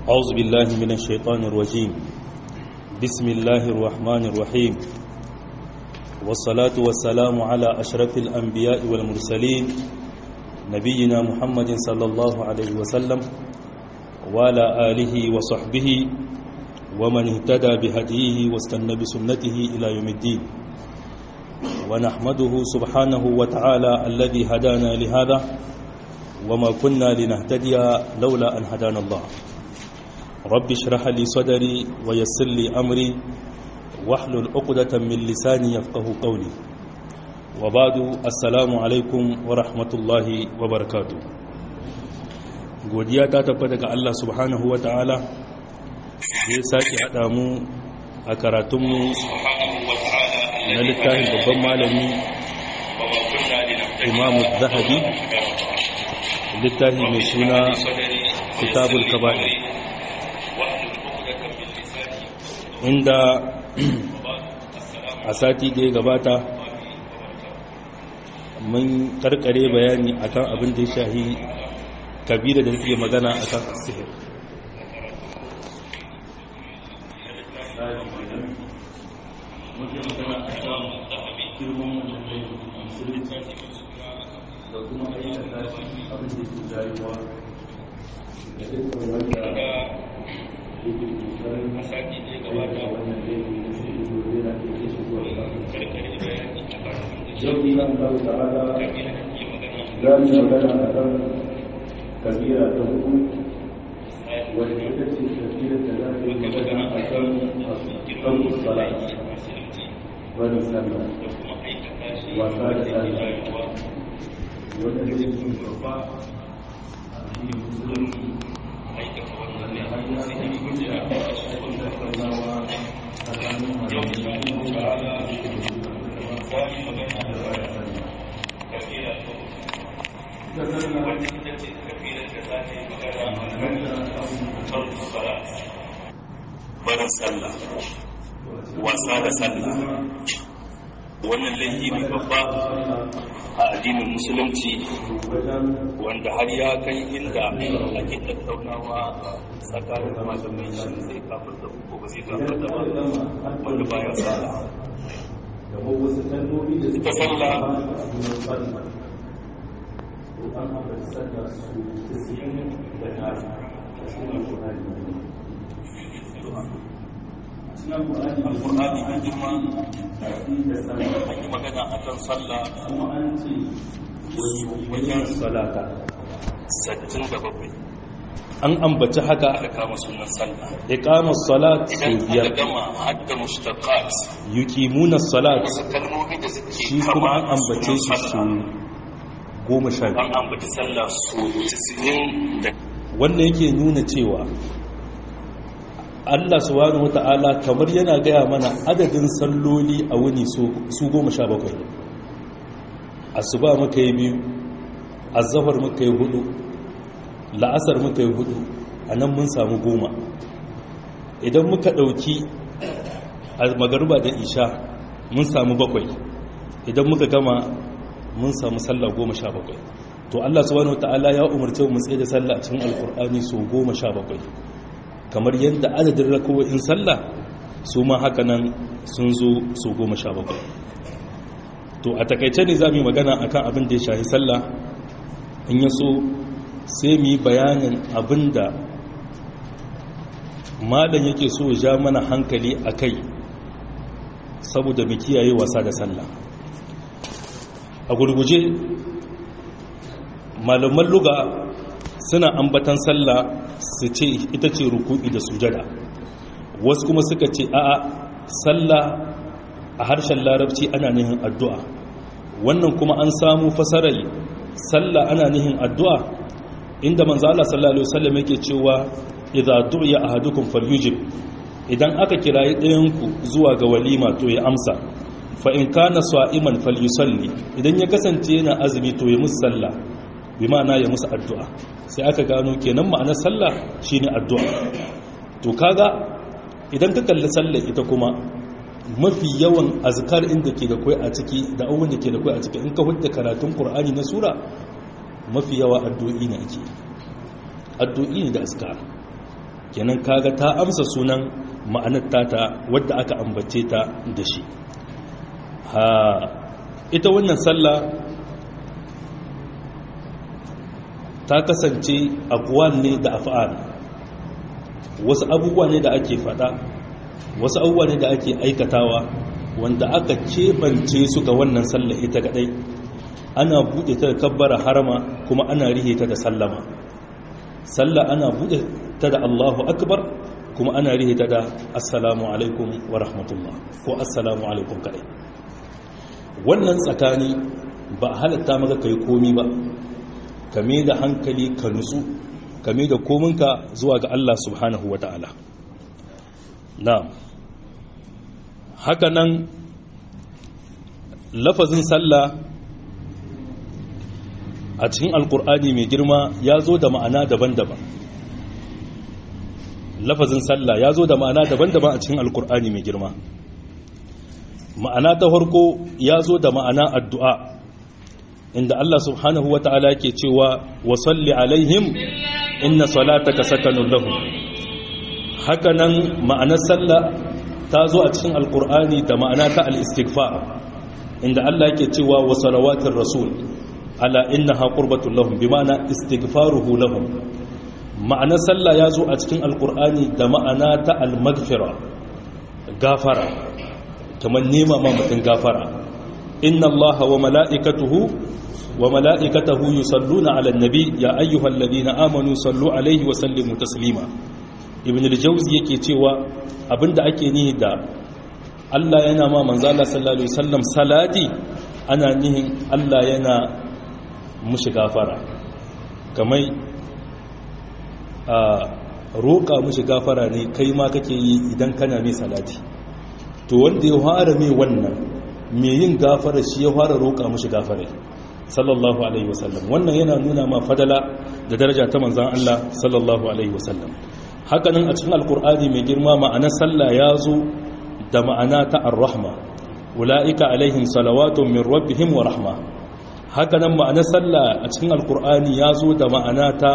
أعوذ بالله من الشيطان الرجيم بسم الله الرحمن الرحيم والصلاة والسلام على أشرف الأنبياء والمرسلين نبينا محمد صلى الله عليه وسلم وعلى آله وصحبه ومن اهتدى بهديه واستنى بسنته إلى يوم الدين ونحمده سبحانه وتعالى الذي هدانا لهذا وما كنا لنهتدي لولا أن هدانا الله رب اشرح لي صدري ويسر لي أمري واحلل عقدة من لساني يفقه قولي وبعد السلام عليكم ورحمة الله وبركاته godiya ta tabbata ga Allah subhanahu wa ta'ala da ya sake haɗa mu a karatunmu na littafin babban malami imamu zahabi littafi mai suna kitabul kaba'ir inda a sati da ya gabata mun karkare bayani akan abin da ya shahi kabila da take magana akan sihir da kuma aikata shi abin da ke jayuwa da dukkan wanda yake kokarin masaki ne gaba da wannan da yake da shi gobe na ke shi zuwa ba yau ina Allah ta'ala za mu magana a kan kabira ta hudu wanda ita ce kabira da za ta yi magana a kan kan sala wani sallah wasa da sallah wanda zai yi babba a cikin musulunci aikata wannan ne hanyar da ke gudu a cikin tattaunawa tsakanin malamai da kuma ta'ala da ke da wani magana da baya sani kafira ta ita sallah wanda ita ce kafira da za ta yi magana a kan da abubuwan salat barin sallah wasa da sallah wannan laifi ne babba a addinin musulunci wanda har ya kai inda ake tattaunawa tsakanin malamai shi zai kafar da ko ba zai kafar da ba wanda baya sallah ita sallah alƙur'ani mai girma an yi magana a kan sallah kuma an ce wajen salata sattin da bakwai an ambaci haka aka kama sunan sallah iqama salat su biyar gama hadda mushtaqat yuqimuna salat kalmomi da suke shi kuma an ambace shi su goma sha an ambaci sallah su 90 da wannan yake nuna cewa Allah subhanahu wata'ala kamar yana gaya mana adadin salloli a wuni su goma sha bakwai asuba muka yi biyu azahar muka yi hudu la'asar muka yi hudu a nan mun samu goma idan muka ɗauki a magaruba da isha mun samu bakwai idan muka gama mun samu sallah goma sha bakwai to Allah subhanahu wata'ala ya umarce mu tsaye da sallah a cikin alkur'ani so goma sha bakwai kamar yadda adadin rako'in sallah su ma haka nan sun zo su goma sha bakwai to a takaice ne za mu yi magana akan abin da ya shahi sallah in ya so sai mu yi bayanin abin da malam yake so ja mana hankali a kai saboda mu kiyaye wasa da sallah a gurguje malaman luga suna ambatan sallah su ce ita ce ruku'i da sujada wasu kuma suka ce a'a sallah a harshen larabci ana nihin addu'a wannan kuma an samu fasarar sallah ana nihin addu'a inda manzo Allah sallallahu alaihi wasallam yake cewa idza du'iya ahadukum falyujib idan aka kirayi ɗayanku zuwa ga walima to ya amsa fa in kana sa'iman falyusalli idan ya kasance yana azumi to ya musu sallah bi ma'ana ya musu addu'a sai aka gano kenan ma'anar sallah shine addu'a to kaga idan ka kalli sallah ita kuma mafi yawan azkar inda ke da kai a ciki da abubuwan da ke da kai a ciki in ka hudda karatun qur'ani na sura mafi yawa addu'o'i ne ake addu'o'i ne da azkar kenan kaga ta amsa sunan ma'anar tata wadda aka ambace ta da shi ha ita wannan sallah ta kasance aqwal ne da af'al wasu abubuwa ne da ake fada wasu abubuwa ne da ake aikatawa wanda aka keɓance su ga wannan sallah ita kadai ana buɗe ta da kabbara harama kuma ana rihe ta da sallama sallah ana buɗe ta da Allahu akbar kuma ana rihe ta da assalamu alaikum wa rahmatullah ko assalamu alaikum kadai wannan tsakani ba halatta maka kai komi ba kame da hankali ka nutsu kame da kominka zuwa ga Allah subhanahu wa ta'ala na haka nan lafazin sallah a cikin alkur'ani mai girma ya zo da ma'ana daban-daban lafazin sallah ya zo da ma'ana daban-daban a cikin alkur'ani mai girma ma'ana ta farko ya zo da ma'ana addu'a inda Allah subhanahu wa ta'ala ke cewa wa salli alaihim inna salataka sakanun lahum haka nan ma'anar sallah ta zo a cikin alkur'ani da ma'ana ta al-istighfar inda Allah ke cewa wa salawatir rasul ala innaha qurbatul lahum bi ma'ana istighfaruhu lahum ma'anar sallah ya zo a cikin alkur'ani da ma'ana ta al-maghfira gafara kamar nema ma mutum gafara inna allaha wa mala'ikatuhu wa mala'ikatahu yusalluna 'alan nabi ya ayyuhal ladina amanu sallu alaihi wa sallimu taslima ibn al-jawzi yake cewa abinda ake nihi da Allah yana ma manzo Allah sallallahu alaihi wasallam salati ana nihin Allah yana mushi gafara kamar a roƙa mushi gafara ne kai ma kake yi idan kana mai salati to wanda ya fara mai wannan mai yin gafara shi ya fara roƙa mushi gafara sallallahu alaihi wasallam wannan yana nuna ma fadala da daraja ta manzan Allah sallallahu alaihi wasallam hakanan a cikin alkur'ani mai girma ma'anar sallah ya zo da ma'ana ta ar-rahma ula'ika alaihim salawatun min rabbihim wa rahma hakanan ma'anar sallah a cikin alkur'ani ya zo da ma'ana ta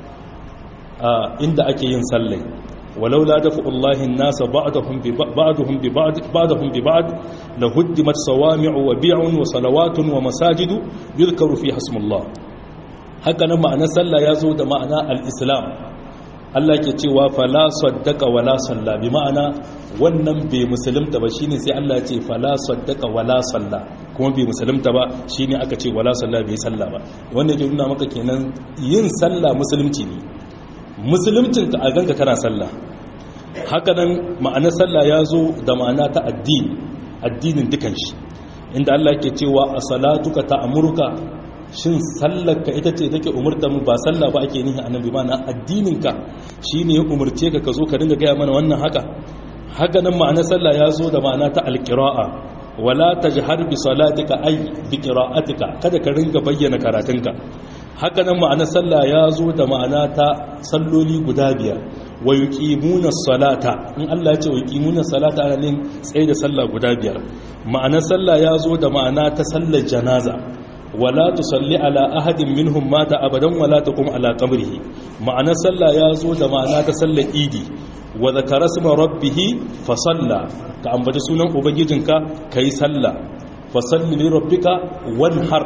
inda ake yin sallai ولولا دفع الله الناس بعضهم ببعضهم ببعض بعضهم ببعض لهدمت صوامع وبيع وصلوات ومساجد يذكر فيها اسم الله هكذا معنى صلى يزو ده معنى الاسلام Allah ke cewa fala saddaka wala salla bi ma'ana wannan bai musulunta ba shine sai Allah ce fala saddaka wala salla kuma bai musulunta ba shine aka ce wala salla bai salla ba wannan ke nuna maka kenan yin sallah musulunci ne musuluncinka a ganka kana sallah hakanan ma'anar sallah ya zo da ma'ana ta addini addinin dukan shi inda Allah ke cewa a salatuka ta amurka shin sallarka ita ce take umurta mu ba sallah ba ake nihi annabi mana addininka shine ya umurce ka ka zo ka dinga gaya mana wannan haka hakanan ma'anar sallah ya zo da ma'ana ta alqira'a wala tajhar bi salatika ay bi qira'atika kada ka ringa bayyana karatunka hakanan ma'anar sallah ya zo da ma'ana ta salloli guda biyar wa yuqimuna salata in Allah ya ce wa yuqimuna salata ana ne tsaye da sallah guda biyar ma'anar sallah ya zo da ma'ana ta sallar janaza wala tusalli ala ahadin minhum mata abadan wala taqum ala qabrihi ma'anar sallah ya zo da ma'ana ta sallar idi wa zakara isma rabbih fa salla ka ambaci sunan ubangijinka kai sallah fa salli li rabbika wanhar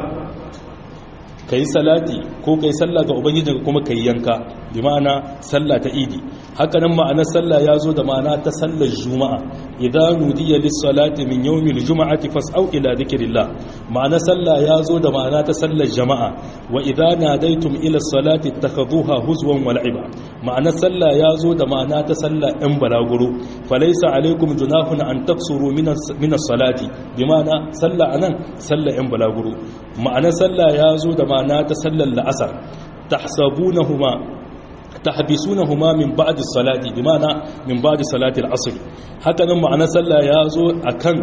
ka yi salati ko ka yi sallah ga ubangijinka kuma ka yi yanka bi ma'ana sallah ta idi hakanan ma'anar sallah ya zo da ma'ana ta sallar juma'a idan nudiya lis-salati min yawmil juma'ati fas'au ila dhikrillah ma'anar sallah ya zo da ma'ana ta sallar jama'a wa idza nadaytum ila salati takhuduha huzwan wa la'iba ma'anar sallah ya zo da ma'ana ta sallar ɗan balaguro falaysa alaykum junahun an taksuru min as-salati bi ma'ana sallah anan sallar ɗan balaguro ma'anar sallah ya zo da ma'ana ta sallar la'asar tahsabunahuma tahbisunahuma min ba'di salati bi ma'ana min ba'di salati al-asr haka nan ma'anar sallah ya zo akan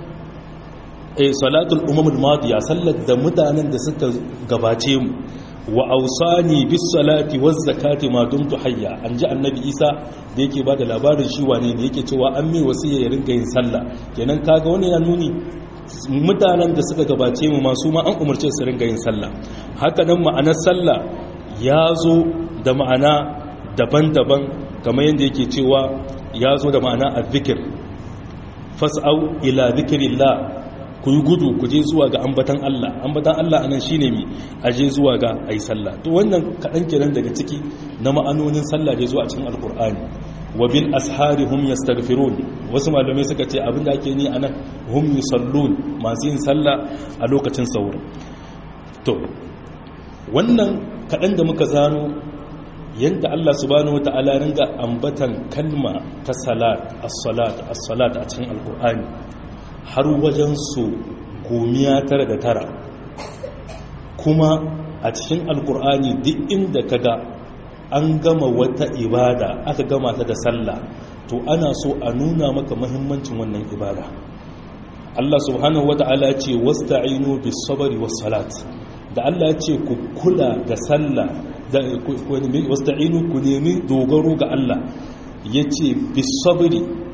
eh salatul umamul madiya sallar da mutanen da suka gabace mu wa ausani bis salati waz zakati ma dumtu hayya an ji annabi isa da yake bada labarin shi wane ne yake cewa an mai wasiya ya ringa yin sallah kenan kaga wani ya nuni mutanen da suka gabace mu masu ma an umarce su ringa yin sallah haka nan ma'anar sallah ya zo da ma'ana daban-daban kamar yadda yake cewa ya zo da ma'ana azzikir fas'au ila zikirillah ku yi gudu ku je zuwa ga ambatan Allah ambatan Allah anan shine mi aje zuwa ga ayi sallah to wannan kadan kenan daga ciki na ma'anonin sallah da zuwa cikin alqur'ani wa bil ashari hum yastaghfirun wasu malamai suka ce abinda ake ni anan hum yusallun masu yin sallah a lokacin sahur to wannan kadan da muka zano yadda Allah subhanahu wata'ala ringa ambatan kalma ta salat as-salat as-salat a cikin alkur'ani har wajen su gomiya tara da tara kuma a cikin alkur'ani duk inda kaga an gama wata ibada aka gama ta da sallah to ana so a nuna maka muhimmancin wannan ibada Allah subhanahu wata'ala ce wasta'inu bis sabri was salat da Allah ya ce ku kula da sallah da wasta'inu ku nemi dogaro ga Allah ya ce bisabiri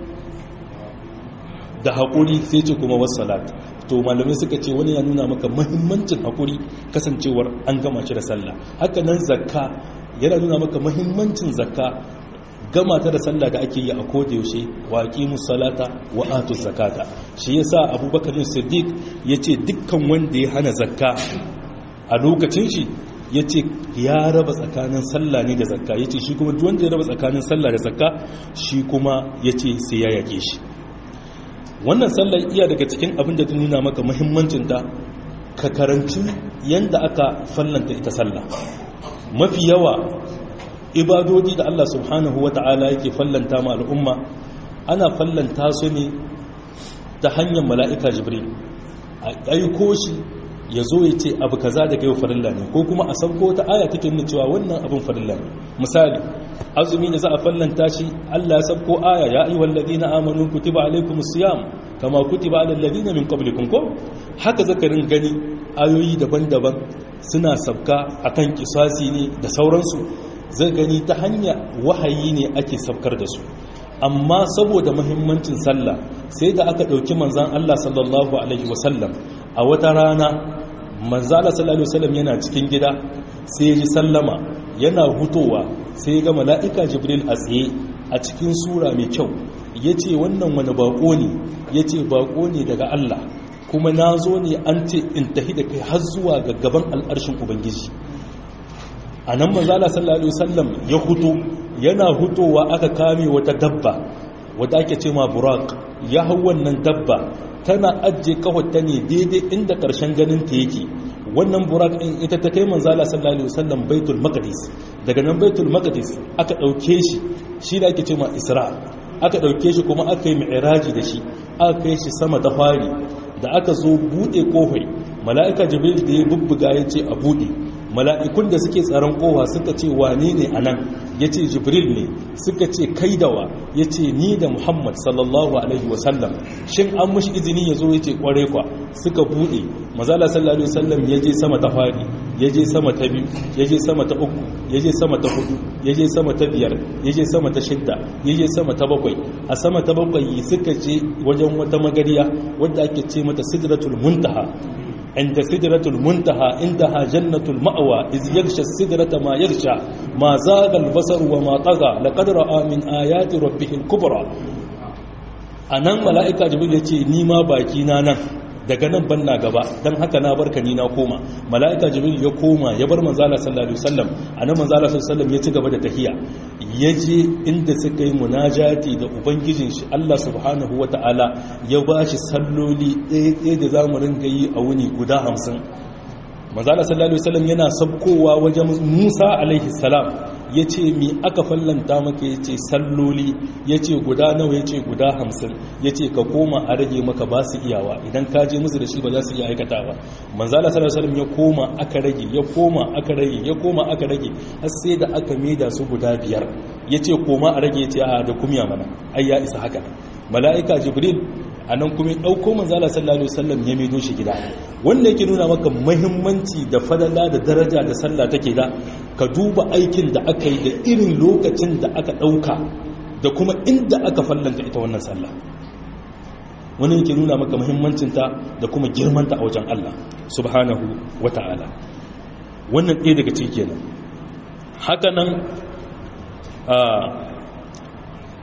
da haƙuri sai ce kuma wasalat to malamai suka ce wani ya nuna maka mahimmancin haƙuri kasancewar an gama shi da sallah haka nan zakka yana nuna maka mahimmancin zakka gama ta da sallah da ake yi a kodayaushe wa aqimus salata wa atuz zakata shi yasa abubakar siddiq yace dukkan wanda ya hana zakka a lokacin shi ya ce ya raba tsakanin sallah ne da zakka ya ce shi kuma wanda ya raba tsakanin sallah da zakka shi kuma ya ce sai ya yake shi wannan sallah iya daga cikin abin da ta nuna maka muhimmancinta ka karanci yadda aka fallanta ita sallah mafi yawa ibadodi da Allah subhanahu wa ta'ala yake fallanta ma al'umma ana fallanta su ne ta hanyar mala'ika jibril a aiko shi ya zo ya ce abu kaza da kai farilla ne ko kuma a sauko ta aya take nuna cewa wannan abin farilla ne misali azumi da za a fallanta shi Allah ya sauko aya ya ayyuhal ladina amanu kutiba alaykumus siyam kama kutiba alal ladina min qablikum ko haka zakarin gani ayoyi daban-daban suna sabka akan kisasi ne da sauransu zai gani ta hanya wahayi ne ake sabkar da su amma saboda muhimmancin sallah sai da aka ɗauki manzan Allah sallallahu alaihi wasallam a wata rana manzala sallallahu alaihi wasallam yana cikin gida sai ji sallama yana hutowa sai ga mala'ika jibril a tsaye a cikin sura mai kyau yace wannan wani bako ne yace bako ne daga Allah kuma na zo ne an ce in tahi da kai har zuwa ga gaban al'arshin ubangiji a nan manzala sallallahu alaihi wasallam ya huto yana hutowa aka kame wata dabba wadda ake ce ma burak ya hau wannan dabba tana ajiye kawata ne daidai inda ƙarshen ganin ta yake wannan burak ɗin ita ta kai manzala sallallahu alaihi wasallam baitul maqdis daga nan baitul maqdis aka ɗauke shi shi da ake ce ma isra aka ɗauke shi kuma aka yi mi'raji da shi aka kai shi sama ta fari da aka zo buɗe kofai mala'ika jibril da ya bubbuga ya ce a buɗe mala'ikun da suke tsaron kowa suka ce wane ne a nan ya ce jibril ne suka ce kaidawa ya ce ni da muhammad sallallahu alaihi wasallam shin an mashi izini ya zo ya ce kware kwa suka buɗe mazala sallallahu alaihi wasallam ya je sama ta fari ya je sama ta biyu ya je sama ta uku ya je sama ta hudu ya je sama ta biyar ya je sama ta shidda ya je sama ta bakwai a sama ta bakwai suka je wajen wata magariya wadda ake ce mata sidratul muntaha عند سدرة المنتهى عندها جنة المأوى إذ يغشى السدرة ما يغشى ما زاغ البصر وما طغى لقد رأى من آيات ربه الكبرى anan mala'ika jibril ya ce ni ma baki na nan daga nan ban na gaba don haka na barka ni na koma mala'ika jibril ya koma ya bar manzala sallallahu alaihi wasallam anan manzala sallallahu alaihi wasallam ya ci gaba da tahiya ya je inda suka yi munajati da ubangijin shi Allah subhanahu wata'ala ya ba shi salloli ɗaya da za mu ringa yi a wuni guda hamsin manzala sallallahu alaihi wasallam yana sabkowa wajen musa alaihi salam ya ce mi aka fallanta maka ya ce salloli ya ce guda nawa ya ce guda hamsin ya ce ka koma a rage maka ba su iyawa idan ka je musu da shi ba za su iya aikata ba manzala sallallahu alaihi ya koma aka rage ya koma aka rage ya koma aka rage har sai da aka maida su guda biyar ya ce koma a rage ya ce a da kumya mana ai ya isa haka mala'ika jibril a nan kuma ɗauko manzala sallallahu alaihi wasallam ya maido shi gida wanda yake nuna maka muhimmanci da fadala da daraja da sallah take da ka duba aikin da aka yi da irin lokacin da aka ɗauka da kuma inda aka fallanta ita wannan sallah wani yake nuna maka muhimmancinta da kuma girmanta a wajen Allah subhanahu wa ta'ala wannan ɗaya daga ciki kenan haka nan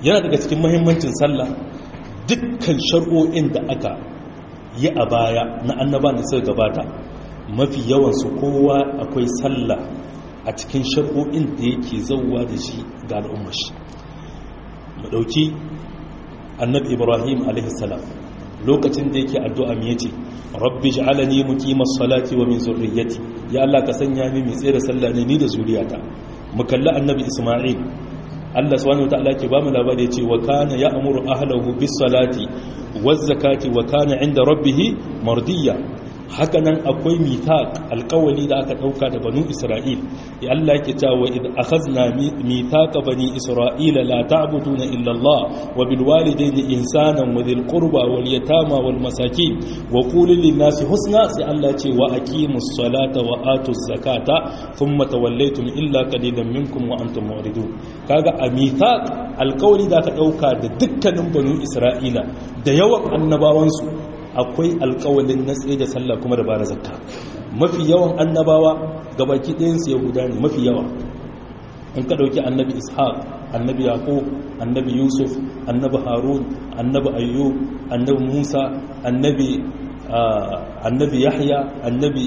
yana daga cikin mahimmancin sallah dukkan shar'o'in da aka yi a baya na annaba da suka gabata mafi yawansu kowa akwai sallah a cikin shar'o'in da yake zauwa da shi ga al'ummar shi mu ɗauki annabi ibrahim alaihissalam lokacin da yake addu'a mai yace rabbi ja'alani muqimas salati wa min zurriyyati ya Allah ka sanya ni mai tsere sallah ne ni da zuriyata mu kalli annabi isma'il Allah subhanahu wataala ke ba mu labari yace wa kana ya'muru ahlahu bis salati waz zakati wa kana 'inda rabbih mardiya haka nan akwai mithaq alƙawali da aka ɗauka da banu isra'il ya Allah yake cewa id akhazna mithaqa bani isra'ila la ta'buduna illa Allah wa bil walidayni ihsanan wa dhil qurba wal yatama wal masakin wa qulu lin nasi husna sai Allah ya ce wa aqimus salata wa atuz zakata thumma tawallaytum illa qalilan minkum wa antum mu'ridun kaga a mithaq alƙawali da aka ɗauka da dukkanin banu isra'ila da yawan annabawansu akwai alkawalin na tsaye da sallah kuma da bada zakka mafi yawan annabawa gabaki ɗayansu yahuda ne mafi yawa in ka ɗauki annabi ishaq annabi yaqub annabi yusuf annabi harun annabi ayyub annabi musa annabi annabi yahya annabi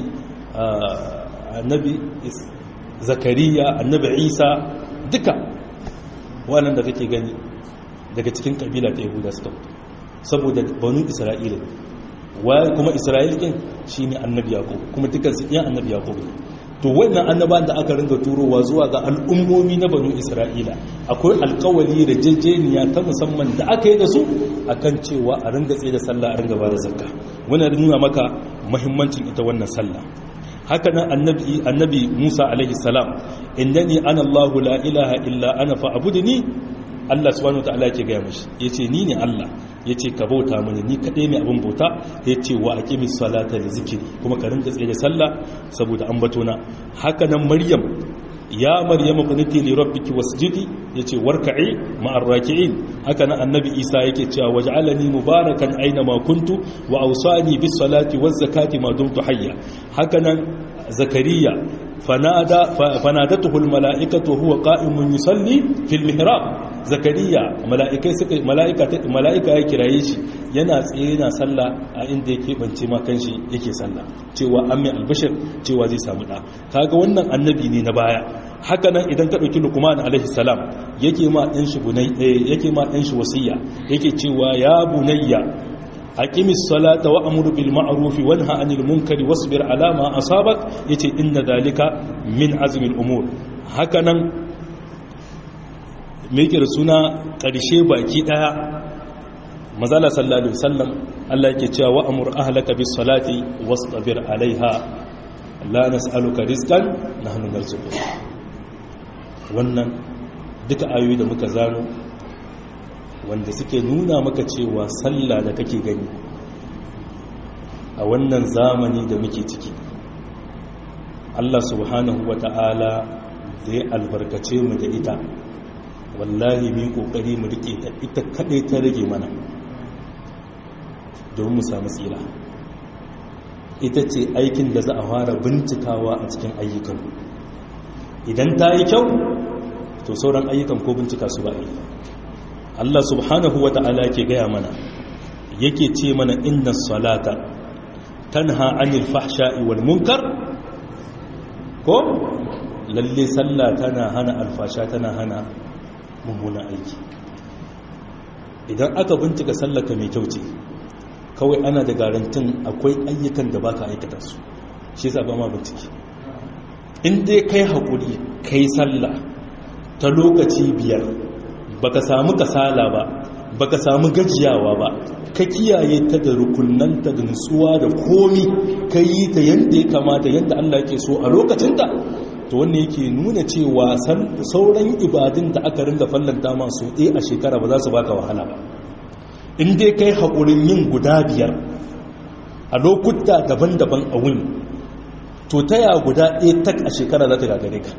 annabi zakariya annabi isa duka wannan da kake gani daga cikin kabila ta yahuda suka saboda banu isra'ila waye kuma isra'il din shine annabi yaqub kuma dukkan su iya annabi yaqub ne to wannan annaban da aka ringa turowa zuwa ga al'ummomi na banu isra'ila akwai alkawali da jejjeniya ta musamman da aka yi da su akan cewa a ringa tsaye da sallah a ringa ba da zakka wannan nuna maka muhimmancin ita wannan sallah haka nan annabi annabi Musa alaihi salam innani ana Allahu la ilaha illa ana fa'budni Allah subhanahu wataala yake gaya mashi yace ni ne Allah yace ka bauta mini ni kadai ne abin bauta yace wa aqimis salata li zikri kuma ka rinka tsaye da sallah saboda ambato na haka nan Maryam ya Maryam qunuti li rabbiki wasjudi yace warka'i ma'ar raki'in haka nan annabi Isa yake cewa waj'alani mubarakan aina ma kuntu wa awsani bis salati waz zakati ma dumtu hayya haka nan Zakariya fanada fanadatuhu al mala'ikatu huwa qa'imun yusalli fil mihrab zakariya mala'ikai suka mala'ika mala'ika ya kiraye shi yana tsaye yana sallah a inda yake bance ma kanshi yake sallah cewa an mai albashir cewa zai samu da kaga wannan annabi ne na baya haka nan idan ka dauki luqman alaihi salam yake ma dan shi bunai yake ma dan shi wasiya yake cewa ya bunayya aqimis salata wa amur bil ma'ruf wa nha 'anil munkari wasbir 'ala ma asabak yace inna dhalika min azmil umur haka nan meke da suna ƙarshe baki ɗaya mazala sallallahu alaihi wasallam Allah yake cewa wa amur ahlaka bis salati wastabir alaiha la nas'aluka rizqan nahnu narzuquk wannan duka ayoyi da muka zano wanda suke nuna maka cewa sallah da kake gani a wannan zamani da muke ciki Allah subhanahu wata'ala da ya albarkace mu da ita wallahi mu kokari mu rike ta ita kadai ta rage mana don mu samu tsira ita ce aikin da za a fara bincikawa a cikin ayyukan idan ta yi kyau to sauran ayyukan ko bincika su ba yi Allah subhanahu wa ta'ala ke gaya mana yake ce mana inna salata tanha anil fahsha'i wal munkar ko lalle sallah tana hana alfasha tana hana mummunan aiki idan aka bincika sallaka mai kyau ce kawai ana da garantin akwai ayyukan da baka aikata su shi yasa ba ma bincike in dai kai haƙuri kai sallah ta lokaci biyar baka samu kasala ba baka samu gajiyawa ba ka kiyaye ta da rukunanta da nutsuwa da komi ka yi ta yadda ya kamata yadda Allah ke so a lokacinta to wannan yake nuna cewa sauran ibadun da aka ringa fallanta masu ɗaya a shekara ba za su baka wahala ba in dai kai haƙurin yin guda biyar a lokuta daban-daban a wuni to ta ya guda ɗaya tak a shekara za ta gagare ka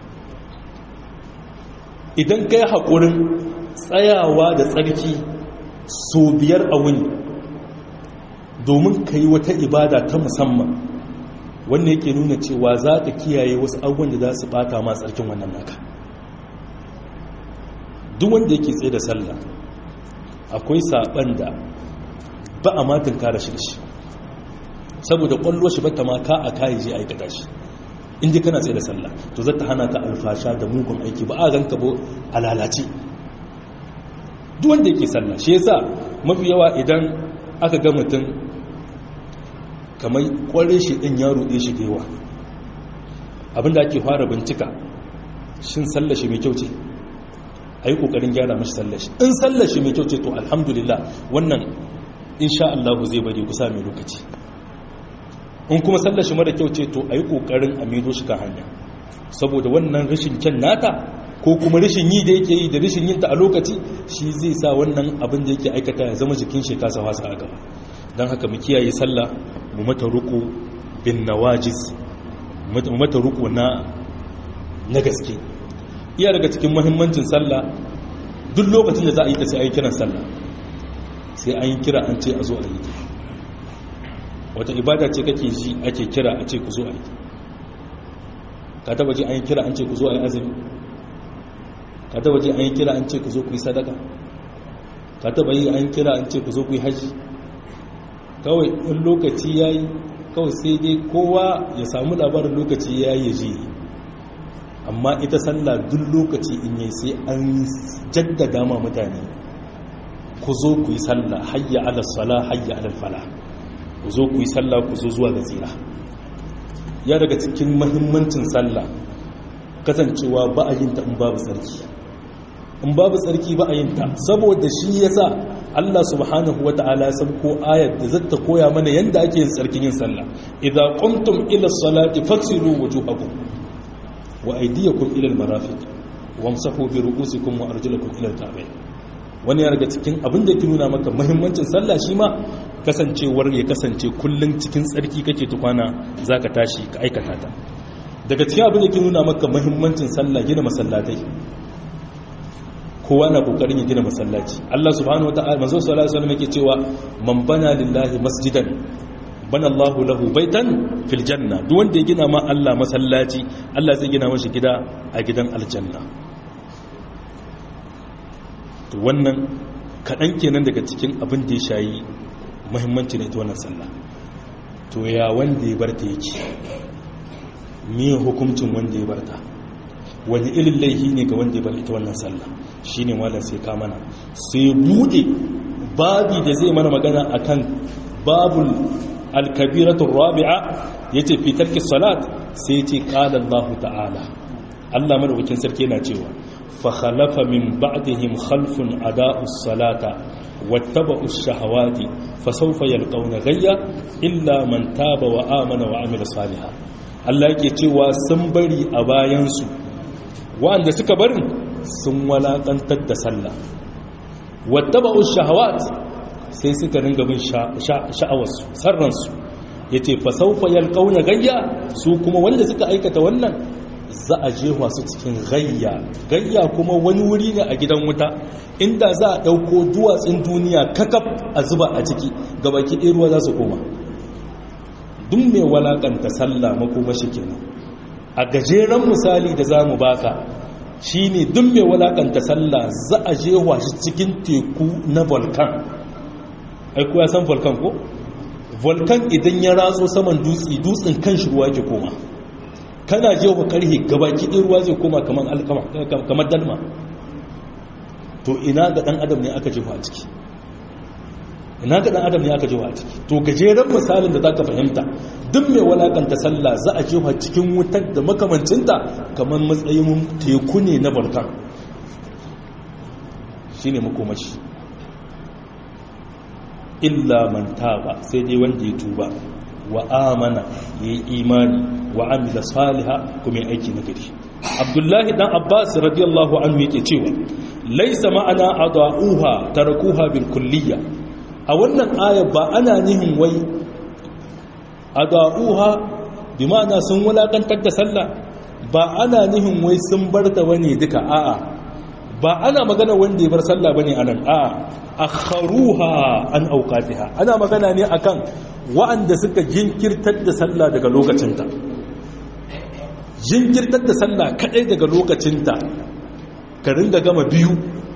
idan kai haƙurin tsayawa da tsarki so biyar a wuni domin ka yi wata ibada ta musamman wanda yake nuna cewa za ka kiyaye wasu abubuwan da za su bata ma tsarkin wannan naka duk wanda yake tsaye da sallah akwai saban da ba a matin kare shi da shi saboda kwallo shi bata ma ka a kayi je aikata shi inda kana tsaye da sallah to zata hana ka alfasha da mugun aiki ba a ganka ba a lalace duk wanda yake sallah shi yasa mafi yawa idan aka ga mutum kamar kware shi din ya ruɗe shi da yawa abinda ake fara bincika shin sallah shi mai kyau ce a yi ƙoƙarin gyara mashi sallah shi in sallah shi mai kyau ce to alhamdulillah wannan insha Allah zai bari kusa mai lokaci in kuma sallah shi mara kyau ce to a yi ƙoƙarin a maido shi kan hanya saboda wannan rashin kyan nata ko kuma rashin yi da yake yi da rashin yinta a lokaci shi zai sa wannan abin da yake aikata ya zama jikin shi kasa wasa a gaba don haka mu kiyaye sallah mu mata ruku bin nawajiz mu mata ruku na na gaske iya daga cikin muhimmancin sallah duk lokacin da za a yi ta sai a yi kiran sallah sai an yi kira an ce a zo a yi wata ibada ce kake ji ake kira a ce ku zo a yi ka taba ji an yi kira an ce ku zo a yi azumi ka taba ji an yi kira an ce ku zo ku yi sadaka ka taba yi an kira an ce ku zo ku yi haji kawai in lokaci ya yi kawai sai dai kowa ya samu labarin lokaci ya yi ji amma ita sallah duk lokaci in yi sai an jaddada ma mutane ku zo ku yi sallah hayya ala sala hayya ala fala ku zo ku yi sallah ku zo zuwa ga tsira ya daga cikin mahimmancin sallah kasancewa ba a yin ta in babu tsarki in babu tsarki ba a yin ta saboda shi yasa Allah subhanahu wata'ala ya ko ayar da zata koya mana yanda ake yin tsarkin yin sallah idza qumtum ila salati faghsilu wujuhakum wa aydiyakum ila al-marafiq wamsahu bi ru'usikum wa arjulakum ila al-ka'bayn wani ya daga cikin abin da ke nuna maka muhimmancin sallah shi ma kasancewar ya kasance kullun cikin tsarki kake tukwana zaka tashi ka aikata ta daga cikin abin da ke nuna maka muhimmancin sallah gina masallatai kowa na kokarin ya gina masallaci Allah subhanahu wataala manzo sallallahu alaihi wasallam yake cewa man bana lillahi masjidan bana Allahu lahu baitan fil janna duk wanda ya gina ma Allah masallaci Allah zai gina mashi gida a gidan aljanna to wannan kadan kenan daga cikin abin da ya shayi muhimmanci ne ita wannan sallah to ya wanda ya barta yake me hukuncin wanda ya barta wani irin laihi ne ga wanda ya bar ita wannan sallah shi ne wala sai ka mana sai bude babi da zai mana magana akan babul alkabiratun rabi'a ya ce fi tarki salat sai ce ƙala Allah ta'ala Allah madaukakin sarki yana cewa fa khalafa min ba'dihim khalfun ada'us salata wattaba'u shahawati fa sawfa yalqawna ghayya illa man taba wa amana wa amila salihan Allah yake cewa sun bari a bayansu wa'anda suka barin sun walakantar da sallah wattaba'u shahawat sai suka ringa bin sha'awarsu sarransu yace fa sawfa yalqawna gayya su kuma wanda suka aikata wannan za a jefa su cikin gayya gayya kuma wani wuri ne a gidan wuta inda za a dauko duwatsun duniya kakaf a zuba a ciki gabaki ɗaya ruwa za su koma duk mai walakanta sallah makomashi kenan a gajeren misali da za mu baka shi ne duk mai walakanta sallah za a je shi cikin teku na volkan aiku ya san volkan ko? volkan idan ya ratso saman dutse dutsen kan shi ruwa ke koma kana je wa karhe gabaki ɗin ruwa zai koma kamar dalma to ina ga ɗan adam ne aka jefa a ciki ina ga ɗan adam ne aka jefa a ciki to gajeren misalin da za ka fahimta duk mai walakanta sallah za a jefa cikin wutar da makamancinta kamar matsayin teku ne na balkan shi ne makomashi illa man taba sai dai wanda ya tuba wa amana ya yi imani wa amila saliha kuma ya aiki na gari abdullahi dan abbas radiyallahu anhu yake cewa laisa ma'ana adauha tarakuha bil kulliyya a wannan ayar ba ana nihin wai adauha bi ma'ana sun wulakantar da sallah ba ana nihin wai sun bar ta bane duka a'a ba ana magana wanda ya bar sallah bane anan a'a akharuha an awqatiha ana magana ne akan wa'anda suka jinkirtar da sallah daga lokacinta jinkirtar da sallah kadai daga lokacinta ka ringa gama biyu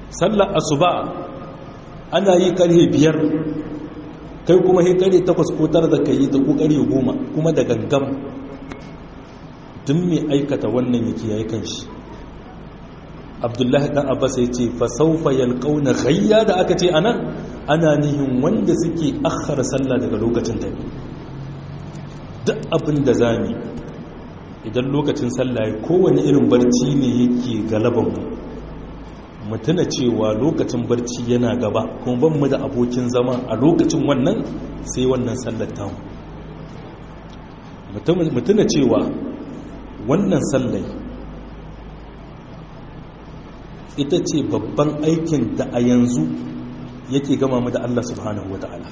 sallar asuba ana yi karhe biyar kai kuma he karhe takwas ko tara da ka yi ta ko karhe goma kuma da gangam duk mai aikata wannan yake yayi kan shi abdullahi dan abbas ya ce fa sawfa yalqawna ghayya da aka ce anan ana nihin wanda suke akhara sallah daga lokacin ta duk abin da zami idan lokacin sallah ya kowane irin barci ne yake galaban mu mutuna cewa lokacin barci yana gaba kuma ban mu da abokin zama a lokacin wannan sai wannan sallar tamu mutuna cewa wannan sallai ita ce babban aikin da a yanzu yake gama mu da Allah subhanahu wata'ala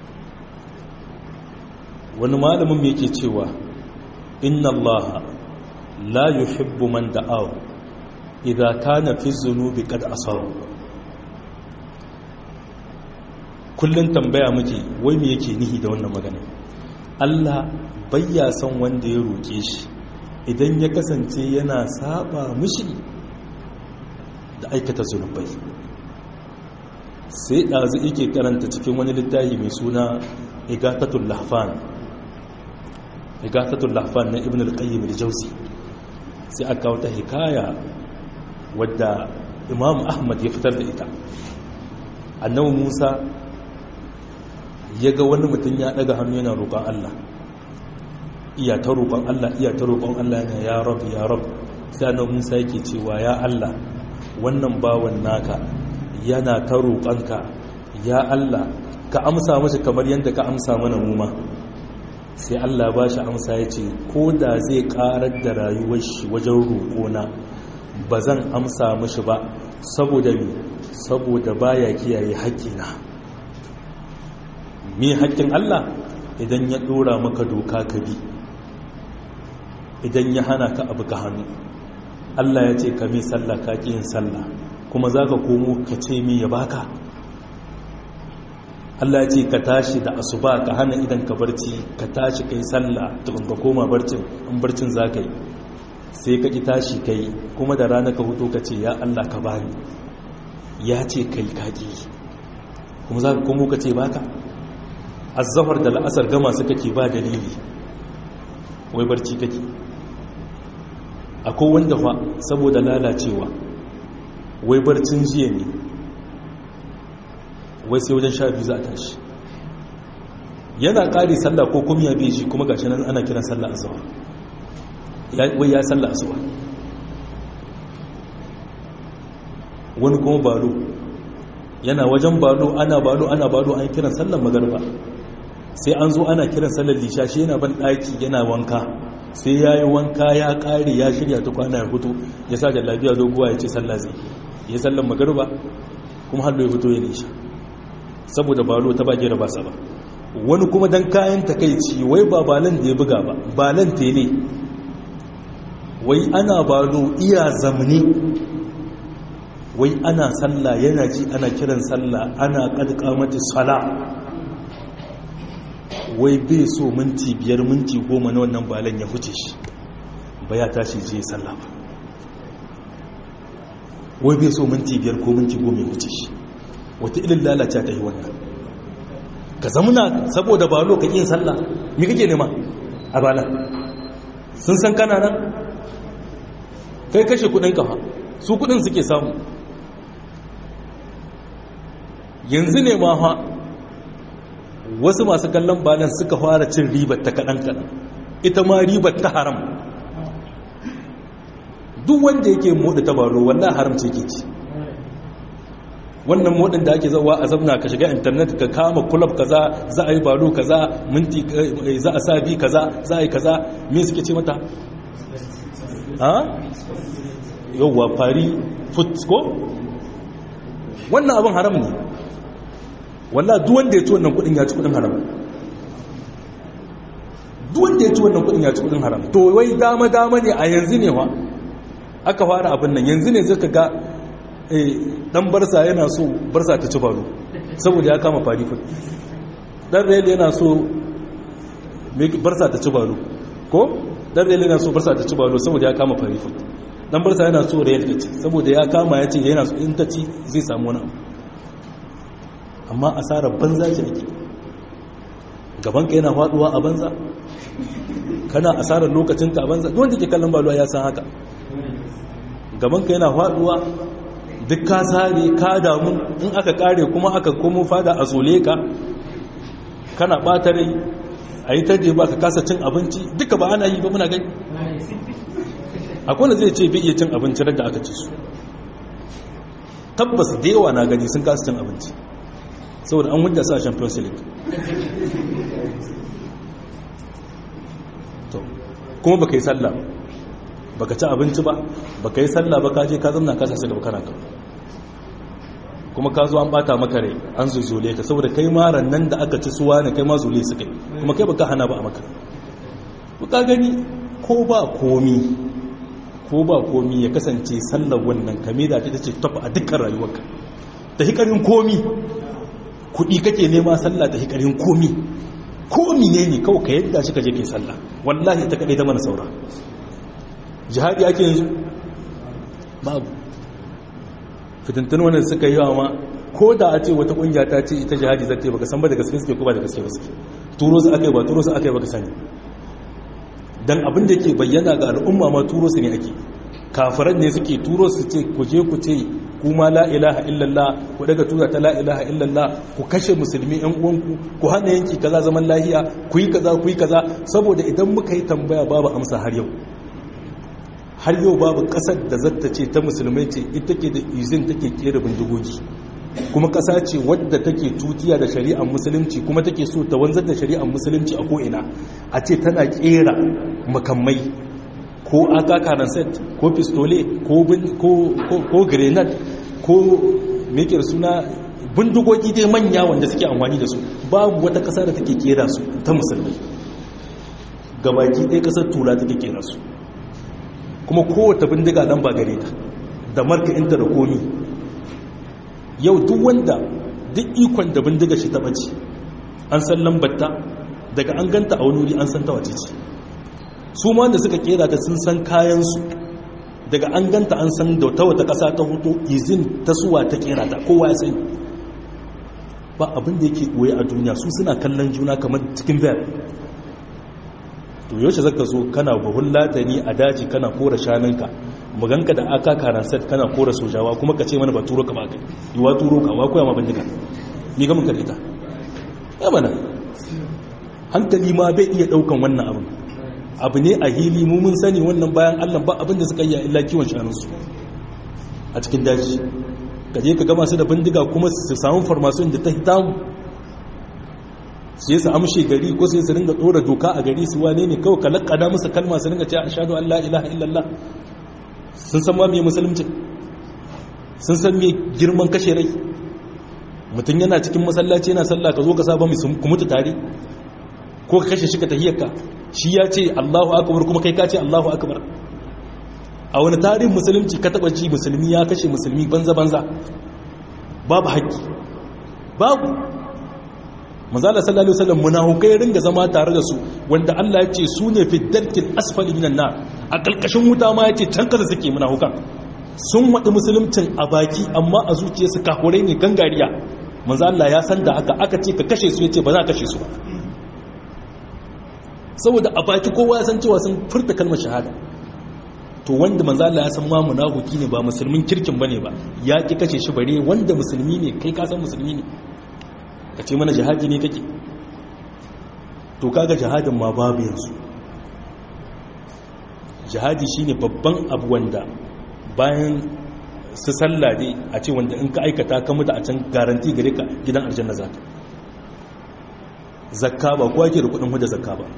wani malamin mai yake cewa inna Allah la yuhibbu man da'ahu idza kana fi dhunubi qad asaru kullun tambaya muke wai me yake nihi da wannan magana Allah bayya son wanda ya roke shi idan ya kasance yana saba mushi da aikata zunubai sai ɗazu yake karanta cikin wani littafi mai suna igatatul lahfan igatatul lahfan na ibn al-qayyim al-jawzi sai aka wata hikaya wadda imam ahmad ya fitar da ita annabi musa ya ga wani mutum ya daga hannu yana roƙon allah iya ta roƙon allah iya ta roƙon allah yana ya rab ya rab sai annabi musa yake cewa ya allah wannan bawan naka yana ta roƙonka ya Allah ka amsa mashi kamar yadda ka amsa mana muma sai Allah ba shi amsa ya ce ko da zai ƙarar da rayuwar shi wajen roƙona ba zan amsa mashi ba saboda mi saboda baya kiyaye haƙƙina me haƙƙin Allah idan ya ɗora maka doka ka bi idan ya hana ka abu ka hannu Allah ya ce ka mi sallah ka ƙi yin sallah kuma za ka komo ka ce mi ya baka Allah ya ce ka tashi da asuba ka hana idan ka barci ka tashi kai sallah tukun ka koma barcin in barcin za ka yi sai ka ƙi tashi ka yi kuma da rana ka hutu ka ce ya Allah ka bani ya ce kai kaƙi kuma za ka komo ka ce baka azzafar da la'asar gama su kake ba dalili wai barci kake akwai wanda fa saboda lalacewa wai barcin jiya ne wai sai wajen sha biyu za a tashi yana ƙari sallah ko kuma ya beji kuma gashi nan ana kiran sallah azuwa wai ya sallah azuwa wani kuma balo yana wajen balo ana balo ana balo an kiran sallar magarba sai an zo ana kiran sallar lisha shi yana ban ɗaki yana wanka sai ya yi wanka ya ƙare ya shirya ta kwana ya fito ya sa da lafiya doguwa ya ce sallah zai ya sallar magarba kuma hallo ya fito ya nisha saboda balo ta bage da ba sa ba wani kuma dan kayan takaici wai ba balan da ya buga ba balan tele wai ana balo iya zamani wai ana sallah yana ji ana kiran sallah ana kadka mata sala wai bai so minti biyar minti goma na wannan balan ya huce shi ba ya tashi je sallah ba wai bai so minti biyar ko minti goma ya huce shi wata ilin lalace ta yi wannan ka zamuna saboda balo ka yin sallah mi kake nema a bala sun san kana nan kai kashe kudin kafa su kudin suke samu yanzu ne ma ha wasu masu kallon balan suka fara cin ribar ta kaɗan-kaɗan ita ma ribar ta haram duk wanda yake moɗa ta baro wallah haram ce ke ci wannan modin da ake zawa a zamna ka shiga intanet ka kama kulab kaza za a yi balo kaza minti za a sa bi kaza za a yi kaza me suke ce mata ha yauwa fari foot ko wannan abin haram ne wallah duk wanda ya ci wannan kudin ya ci kudin haram duk wanda ya ci wannan kudin ya ci kudin haram to wai dama dama ne a yanzu ne wa aka fara abin nan yanzu ne zaka ga dan barsa yana so barsa ta ci balo saboda ya kama fari foot dan rail yana so barsa ta ci balo ko dan rail yana so barsa ta ci balo saboda ya kama fari foot dan barsa yana so da yadda ci saboda ya kama ya ce yana so in ta ci zai samu wani abu amma asarar banza ce ake gabanka yana faduwa a banza kana asarar lokacinka a banza wanda ke kallon baluwa ya san haka gabanka yana faduwa duk ka sare ka damu in aka kare kuma aka komo fada a zole ka kana bata rai a yi taje ba ka kasa cin abinci duka ba ana yi ba muna gani akwai wanda zai ce bai iya cin abinci da aka ci su tabbas da yawa na gani sun kasa cin abinci saboda an hujja sa champions league kuma baka yi sallah baka ci abinci ba baka yi sallah ba ka je ka zamna ka sasa gaba kana ka kuma ka zo an bata maka rai an zuzule ka saboda kai ma nan da aka ci suwa ne kai ma zule su kai kuma kai baka hana ba a maka ka gani ko ba komi ko ba komi ya kasance sallar wannan kame da ta ce tafi a dukkan rayuwarka ta hikarin komi kudi kake nema sallah ta hikarin komi komi ne ne kawai ka yadda shi ka je kai sallah wallahi ta kadai ta mana saura jihadi ake yanzu babu fitintun wannan suka yi wa ma ko da a ce wata kungiya ta ce ita jihadi zai baka san ba da gaske suke ko ba da gaske ba suke turo su aka yi ba turo su aka yi baka sani dan abin da ke bayyana ga al'umma ma turo su ne ake kafiran ne suke turo su ce ku je ku ce kuma la ilaha illallah ku daga tura ta la ilaha illallah ku kashe musulmi yan uwanku ku hana yanki kaza zaman lahiya ku yi kaza ku yi kaza saboda idan muka yi tambaya babu amsa har yau har yau babu kasar da zata ce ta musulmai ce ita ke da izin take kera bindigogi kuma kasa ce wadda take tutiya da shari'ar musulunci kuma take so ta wanzar da shari'ar musulunci a ko'ina a ce tana kera makamai ko aka set ko pistole ko grenade ko mekir suna bindigogi dai manya wanda suke amfani da su babu wata kasa da take kera su ta musulmai gabaki ɗaya kasar tura take kera su kuma kowace bindiga nan ba gare ta da marka inta da komi yau duk wanda duk ikon da bindiga shi taɓa ce an san lambarta daga an ganta a wani wuri an san ta wace ce su ma da suka kera ta sun san kayansu daga an ganta an san da ta wata ƙasa ta hoto izin ta suwa ta kera ta kowa ya sani ba abin da yake ɓoye a duniya su suna kallon juna kamar cikin bayar to yaushe zaka zo kana buhun latani a daji kana kora shanunka muganka da aka karan set kana kora sojawa kuma ka ce mana ba turo ka ba kai yiwa turo ka wa koya ma bindiga ni ga mun ka ita ya mana hankali ma bai iya daukan wannan abin abu ne a hili mu mun sani wannan bayan Allah ba abin da suka yi illa kiwon shanunsu a cikin daji ka je ka gama su da bindiga kuma su samu farmasun da ta hitamu sai su amshe gari ko sai su ringa dora doka a gari su wane ne kawai kalakada musu kalma su ringa cewa ashhadu an la ilaha illallah sun san ma me musulunci sun san me girman kashe rai mutum yana cikin masallaci yana sallah ka zo ka saba ku mutu tare ko ka kashe shi ka tahiyyarka shi ya ce Allahu akbar kuma kai ka ce Allahu akbar a wani tarihin musulunci ka taba ji musulmi ya kashe musulmi banza banza babu haƙƙi babu manzala sallallahu alaihi wasallam munafikai ringa zama tare da su wanda Allah ya ce su ne fi darkil asfali minan nar a kalkashin wuta ma ya ce can kasa suke munafikan sun wadi musuluncin a baki amma a zuciyarsu kafurai ne gangariya manzo Allah ya san da haka aka ce ka kashe su yace ba za ka kashe su ba saboda a baki kowa ya san cewa sun furta kalmar shahada to wanda manzo Allah ya san ma munafiki ne ba musulmin kirkin bane ba ya ki kashe shi bare wanda musulmi ne kai ka san musulmi ne ka ce mana jihadi ne kake to kaga jihadin ma babu yanzu jihadi shine babban abu wanda bayan su sallah dai a ce wanda in ka aikata ka mutu a can garanti gare ka gidan aljanna zaka zakka ba kowa ke da kudin hudda zakka ba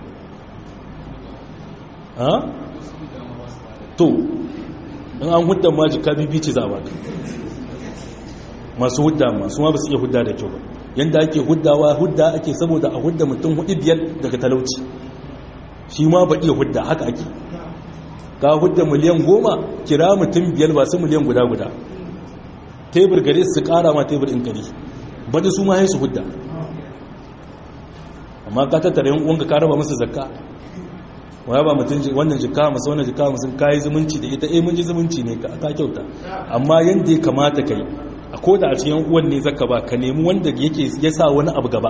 ha to in an hudda ma jika bibi ce za a baka masu hudda masu ma ba su iya hudda da kyau ba yanda ake huddawa hudda ake saboda a hudda mutum hudu biyar daga talauci shi ma ba iya hudda haka ake ka hudda miliyan goma kira mutum biyar ba su miliyan guda guda tebur gare su kara ma tebur in kari bada su ma su hudda amma ka tattara yin uwanka ka raba musu zakka waya ba mutum wannan jika masu wannan jika masu kayi zumunci da ita eh mun ji zumunci ne ka kyauta amma yanda ya kamata kai a koda a cikin uwan ne zaka ba ka nemi wanda yake ya sa wani abu gaba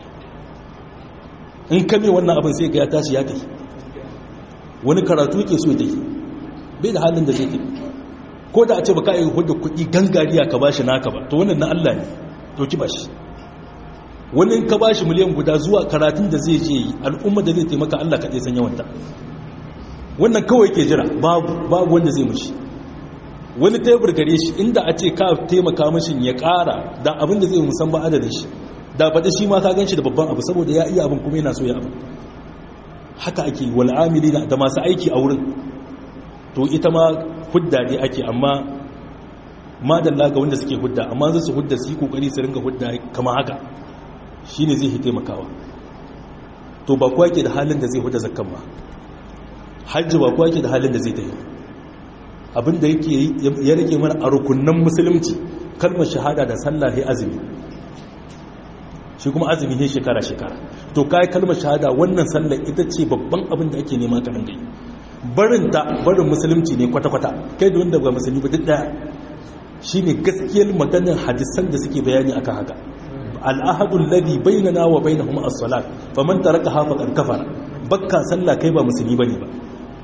in kame wannan abin sai ga ya tashi ya tafi wani karatu yake so ya bai da halin da zai tafi ko da a ce baka yi hudu kuɗi gangariya ka bashi naka ba to wannan na Allah ne to ki bashi wani ka bashi miliyan guda zuwa karatun da zai je yi al'umma da zai taimaka Allah kaɗai san yawanta wannan kawai ke jira babu babu wanda zai mushi wani tebur gare shi inda a ce ka taimaka mashin ya ƙara da abin da zai musan ba adadin shi da faɗi shi ma ka gan shi da babban abu saboda ya iya abin kuma yana so ya abin haka ake wal'amili da masu aiki a wurin to ita ma hudda ne ake amma madalla ga wanda suke hudda amma zai su hudda su yi kokari su ringa hudda kama haka shi ne zai hi taimakawa to ba kuwa ke da halin da zai hudda zakkan ba hajji ba kuwa ke da halin da zai ta yi abinda yake ya rage mana a rukunan musulunci kalmar shahada da sallah ya azumi shi kuma azumi ne shekara-shekara to kai kalmar shahada wannan sallar ita ce babban abin da ake nema ka ringa yi barin ta barin musulunci ne kwata-kwata kai da wanda ba musulmi ba duk daya shine gaskiyar maganar hadisan da suke bayani akan haka al'ahadul ladhi bainana wa bainahum as-salat faman tarakaha faqad kafara bakka sallah kai ba musulmi bane ba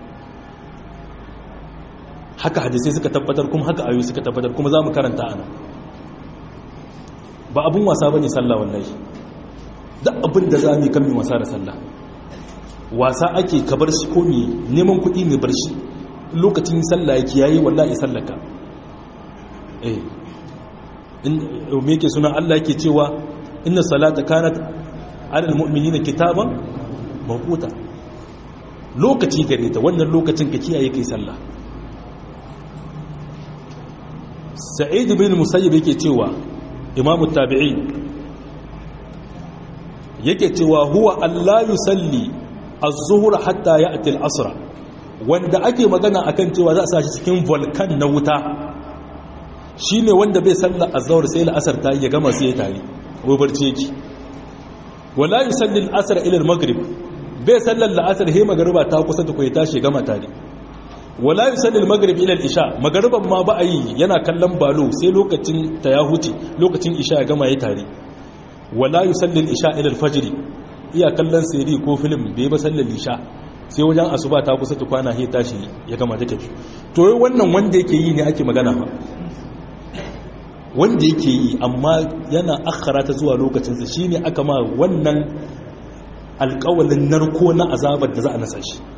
haka hadisai suka tabbatar kuma haka ayoyi suka tabbatar kuma zamu karanta ana ba abun wasa bane sallah wallahi duk abin da zamu kan mi wasa da sallah wasa ake ka bar shi ko me neman kuɗi ne bar shi lokacin sallah yake yayi wallahi sallaka eh in me yake suna Allah yake cewa inna salata kanat alal mu'minina kitaban mawquta lokaci gare ta wannan lokacin ka kiyaye kai sallah sa'id bin musayyib yake cewa imamu tabi'i yake cewa huwa Allah yusalli az-zuhr hatta ya'ti al-asr wanda ake magana akan cewa za a sa shi cikin volcan na wuta shine wanda bai salla az-zuhr sai al-asr ta ya gama sai ya tare ko barci yake wala yusalli al-asr ila al-maghrib bai sallar al-asr he magriba ta kusa ta koyi tashi gama tare wala yusalli al-maghrib ila al-isha magriban ma ba a yi yana kallon balo sai lokacin ta ya huce lokacin isha ya gama ya tare wala yusalli al-isha ila al-fajr iya kallon siri ko film bai ba sallar isha sai wajen asuba ta kusa tukwana he tashi ya gama da tafi to wai wannan wanda yake yi ne ake magana ba wanda yake yi amma yana akhara ta zuwa lokacin sa shine aka ma wannan alƙawalin narko na azabar da za a nasa shi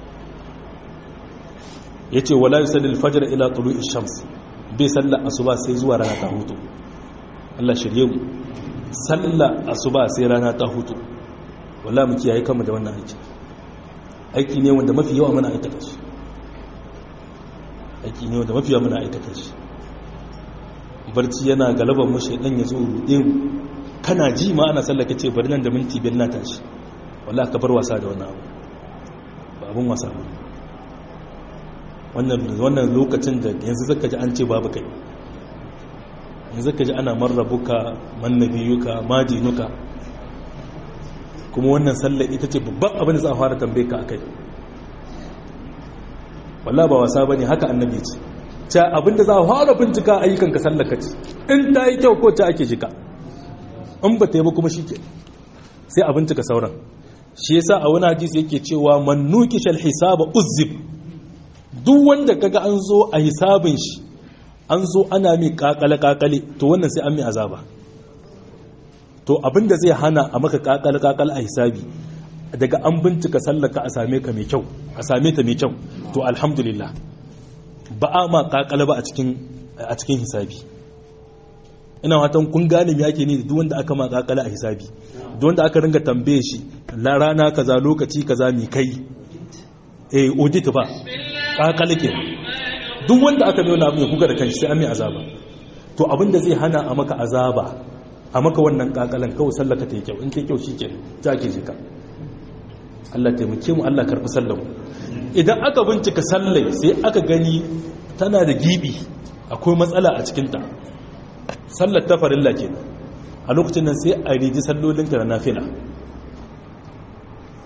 yace wala yusalli al-fajr ila tulu'i shams bai sallar asuba sai zuwa rana ta hutu Allah shirye mu sallar asuba sai rana ta hutu wala mu kiyaye kanmu da wannan aiki aiki ne wanda mafi yawa muna aikata shi aiki ne wanda mafi yawa muna aikata shi barci yana galaban mu shedan ya zo rude mu kana ji ma ana sallaka ce bari nan da minti biyar na tashi wallahi ka bar wasa da wannan abu ba abun wasa ba wannan wannan lokacin da yanzu zaka ji an ce babu kai yanzu zaka ji ana marrabuka mannabiyuka madinuka kuma wannan sallar ita ce babban abin da za a fara tambaye ka akai wallah ba wasa bane haka annabi ce ta abin da za a fara bincika ayyukan ka sallar kaci in ta yi kyau ko ta ake jika in ba ta yi ba kuma shi ke sai a bincika sauran shi yasa a wani hadisi yake cewa man nuqishal hisaba uzib duk wanda kaga an zo a hisabin shi an zo ana mai kakale kakale to wannan sai an mai azaba to abinda zai hana a maka kakal-kakal a hisabi daga an bincika sallaka a same ka mai kyau a same ta mai kyau to alhamdulillah ba a ma kakal ba a cikin hisabi ina watan kun gane me yake ne duk wanda aka ma kakal a hisabi duk wanda aka ringa tambaye shi la rana kaza lokaci kaza mi kai eh audit ba kakal ke duk wanda aka nuna abu ya kuka da kanshi sai an mai azaba to abinda zai hana a maka azaba a maka wannan kakalan kawai sallaka ta yi kyau in ta yi kyau shi ke ta ke jika Allah taimake mu Allah karfi sallamu idan aka bincika sallai sai aka gani tana da gibi akwai matsala a cikinta sallar ta farilla ke a lokacin nan sai a riji sallolinka da nafila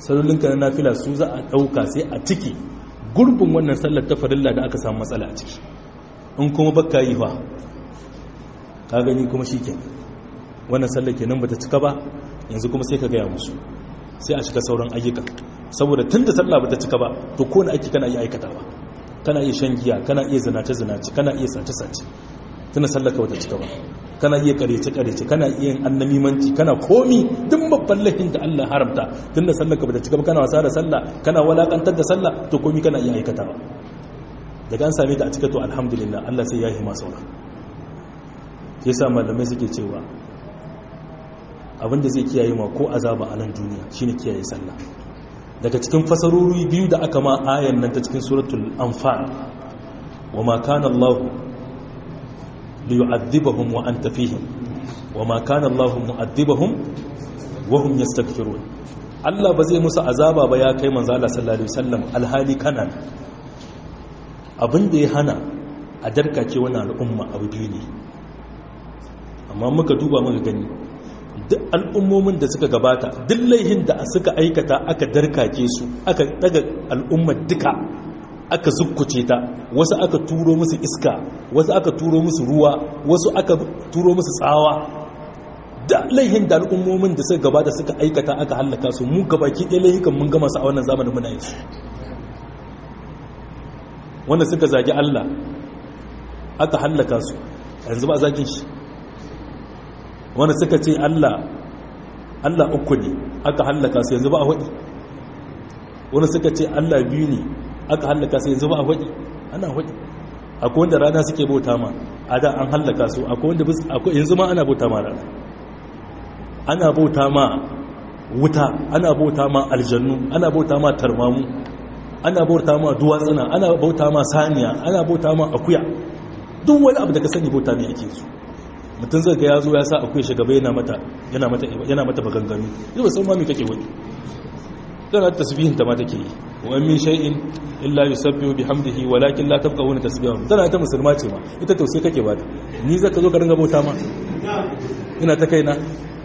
sallolinka na nafila su za a ɗauka sai a ciki gurbin wannan sallar ta farilla da aka samu matsala a ciki in kuma baka yi fa ka gani kuma shi kenan wannan sallar kenan bata cika ba yanzu kuma sai ka gaya musu sai a cika sauran ayyuka saboda tun da sallah bata cika ba to kowane aiki kana iya aikatawa kana iya shan giya kana iya zinace zinace kana iya sace sace tunda sallar ka bata cika ba kana iya karece karece kana iya yin annamimanci kana komi duk babban laifin da Allah haramta tunda sallar ka bata cika ba kana wasa da sallah kana walakantar da sallah to komi kana iya aikatawa daga an same ta a cika to alhamdulillah Allah sai ya yi masu saura yasa malamai suke cewa abinda zai kiyaye ma ko azaba a nan duniya shine kiyaye sallah daga cikin fasarori biyu da aka ma ayan nan ta cikin suratul anfal wa ma kana Allah li yu'adhibahum wa anta fihim wa ma kana Allah mu'adhibahum wa hum yastaghfirun Allah ba zai musu azaba ba ya kai manzo Allah sallallahu alaihi wasallam alhali kana abinda ya hana a darkake wannan al'umma abu biyu ne amma muka duba muka gani duk al'ummomin da suka gabata duk laihin da suka aikata aka darkake su aka daga al'ummar duka aka zukkuce ta wasu aka turo musu iska wasu aka turo musu ruwa wasu aka turo musu tsawa da laihin da al'ummomin da suka gabata suka aikata aka hallaka su mu gabaki ɗaya laihikan mun gama su a wannan zamanin muna yin su wanda suka zagi Allah aka hallaka su yanzu ba zagin shi wanda suka ce Allah Allah uku ne aka hallaka su yanzu ba a waɗi wanda suka ce Allah biyu ne aka hallaka su yanzu ba a waɗi ana waɗi akwai wanda rana suke bauta ma a da an hallaka su akwai wanda akwai yanzu ma ana bauta ma rana ana bauta ma wuta ana bauta ma aljannu ana bauta ma tarmamu ana bauta ma duwatsuna ana bauta ma saniya ana bauta ma akuya duk wani abu da ka sani bauta ne ake su mutum zai ga ya zo ya sa akwai shugaba yana mata yana mata yana mata bagangami zai san ma me kake wani dan tasbihin ta ma take yi wa min shay'in illa yusabbihu bihamdihi walakin la tafqahuna tasbihahu tana ta musulma ce ma ita tausayi kake ba ta ni zaka zo ka ringa bauta ma ina ta kaina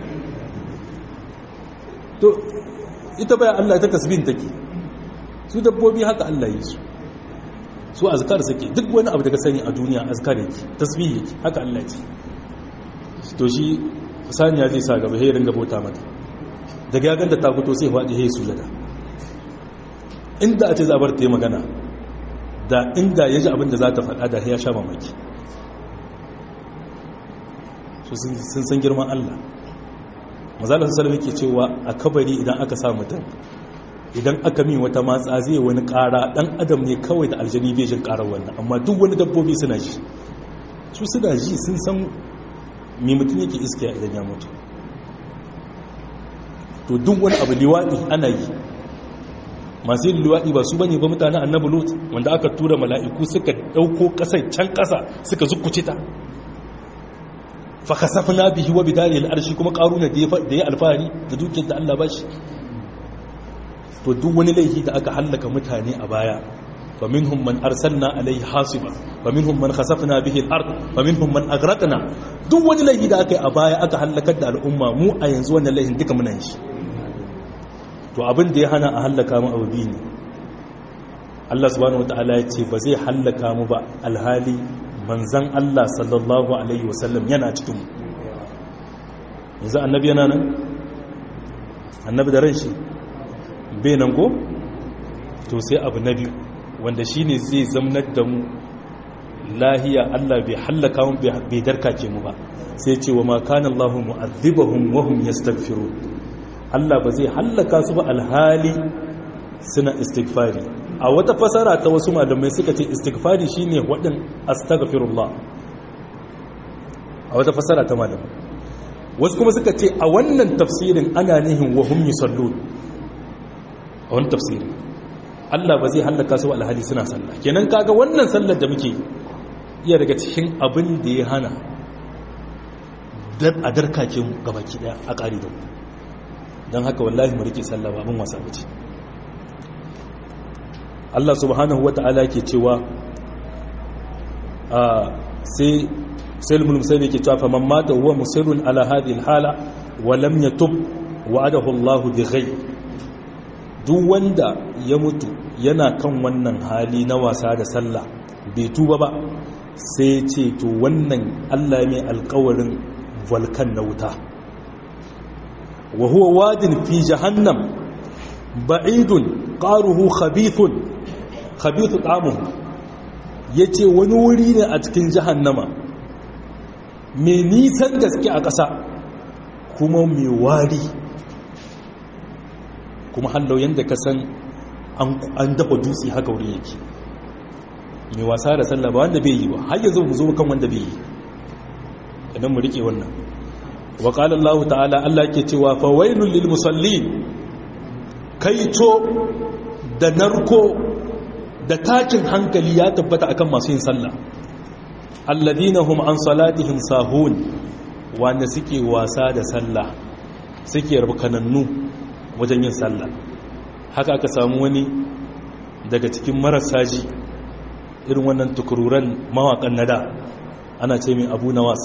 to ita baya Allah ta tasbihin take su dabbobi haka Allah yi su su azkar suke duk wani abu da ka sani a duniya azkar yake tasbih yake haka Allah ce to shi saniya zai sa gaba sai ringa bauta mata daga ya ganta ta fito sai faɗi sai sujada inda a ce za a bar ta yi magana da inda ya ji abin da za ta faɗa da ya sha mamaki sun san girman Allah mazalar salama ke cewa a kabari idan aka sa mutum idan aka min wata matsa zai wani ƙara ɗan adam ne kawai da aljani bai jin ƙarar wannan amma duk wani dabbobi suna ji su suna ji sun san mai mutum yake iskiya idan ya mutu to duk wani abu liwaɗi ana yi masu yin liwaɗi ba su bane ba mutane annabi lot wanda aka tura mala'iku suka ɗauko ƙasar can ƙasa suka zukuce ta fa kasafna bihi wa bidari al-arshi kuma qaruna da ya alfahari da dukiyar da Allah bashi to duk wani laifi da aka hallaka mutane a baya fa minhum man arsalna alayhi hasiba fa minhum man khasafna bihi al-ard fa minhum man aghraqna duk wani laifi da aka yi a baya aka hallakar da al'umma mu a yanzu wannan laifin duka muna yin shi to abin da ya hana a hallaka mu abu biyu ne Allah subhanahu wataala ya ce ba zai hallaka mu ba alhali manzan Allah sallallahu alaihi wasallam yana cikin mu yanzu annabi yana nan annabi da ran shi bai nan go to sai abu na biyu wanda shine zai zamnar da mu lahiya Allah bai hallaka mu bai darkace mu ba sai ce wa ma kana Allah mu'adhibahum wa hum yastaghfirun Allah ba zai hallaka su ba alhali suna istighfari a wata fasara ta wasu malamai suka ce istighfari shine wadin astaghfirullah a wata fasara ta malamai wasu kuma suka ce a wannan tafsirin ana nihin wa hum yusallun a wannan tafsirin Allah ba zai hallaka su ba alhali suna sallah kenan kaga wannan sallar da muke iya daga cikin abin da ya hana a darkake mu gabaki daya a ƙari da mu don haka wallahi mu rike sallah ba abin wasa bace Allah subhanahu wata'ala ke cewa a sai sai mulmsai ke cewa faman mata huwa musirrun ala hadhihi alhala wa lam yatub wa'adahu Allah bi ghayb duk wanda ya mutu yana kan wannan hali na wasa da sallah bai tuba ba sai ce to wannan Allah mai alkawarin volkan na wuta wa huwa wadin fi jahannam ba'idun qaruhu khabithun khabithu ta'amuhu yace wani wuri ne a cikin jahannama mai nisan gaske a ƙasa kuma mai wari kuma hallau yadda ka san an dafa dutse haka wuri yake mai wasa da sallah ba wanda bai yi ba har yanzu mu zo kan wanda bai yi idan mu rike wannan wa qala Allah ta'ala Allah ke cewa fa wailul lil musallin kaito da narko da takin hankali ya tabbata akan masu yin sallah alladina hum an salatihim sahun wanda suke wasa da sallah suke rukanannu wajen yin sallah haka aka samu wani daga cikin marasa ji irin wannan tukururan mawakan nada ana ce mai abu nawas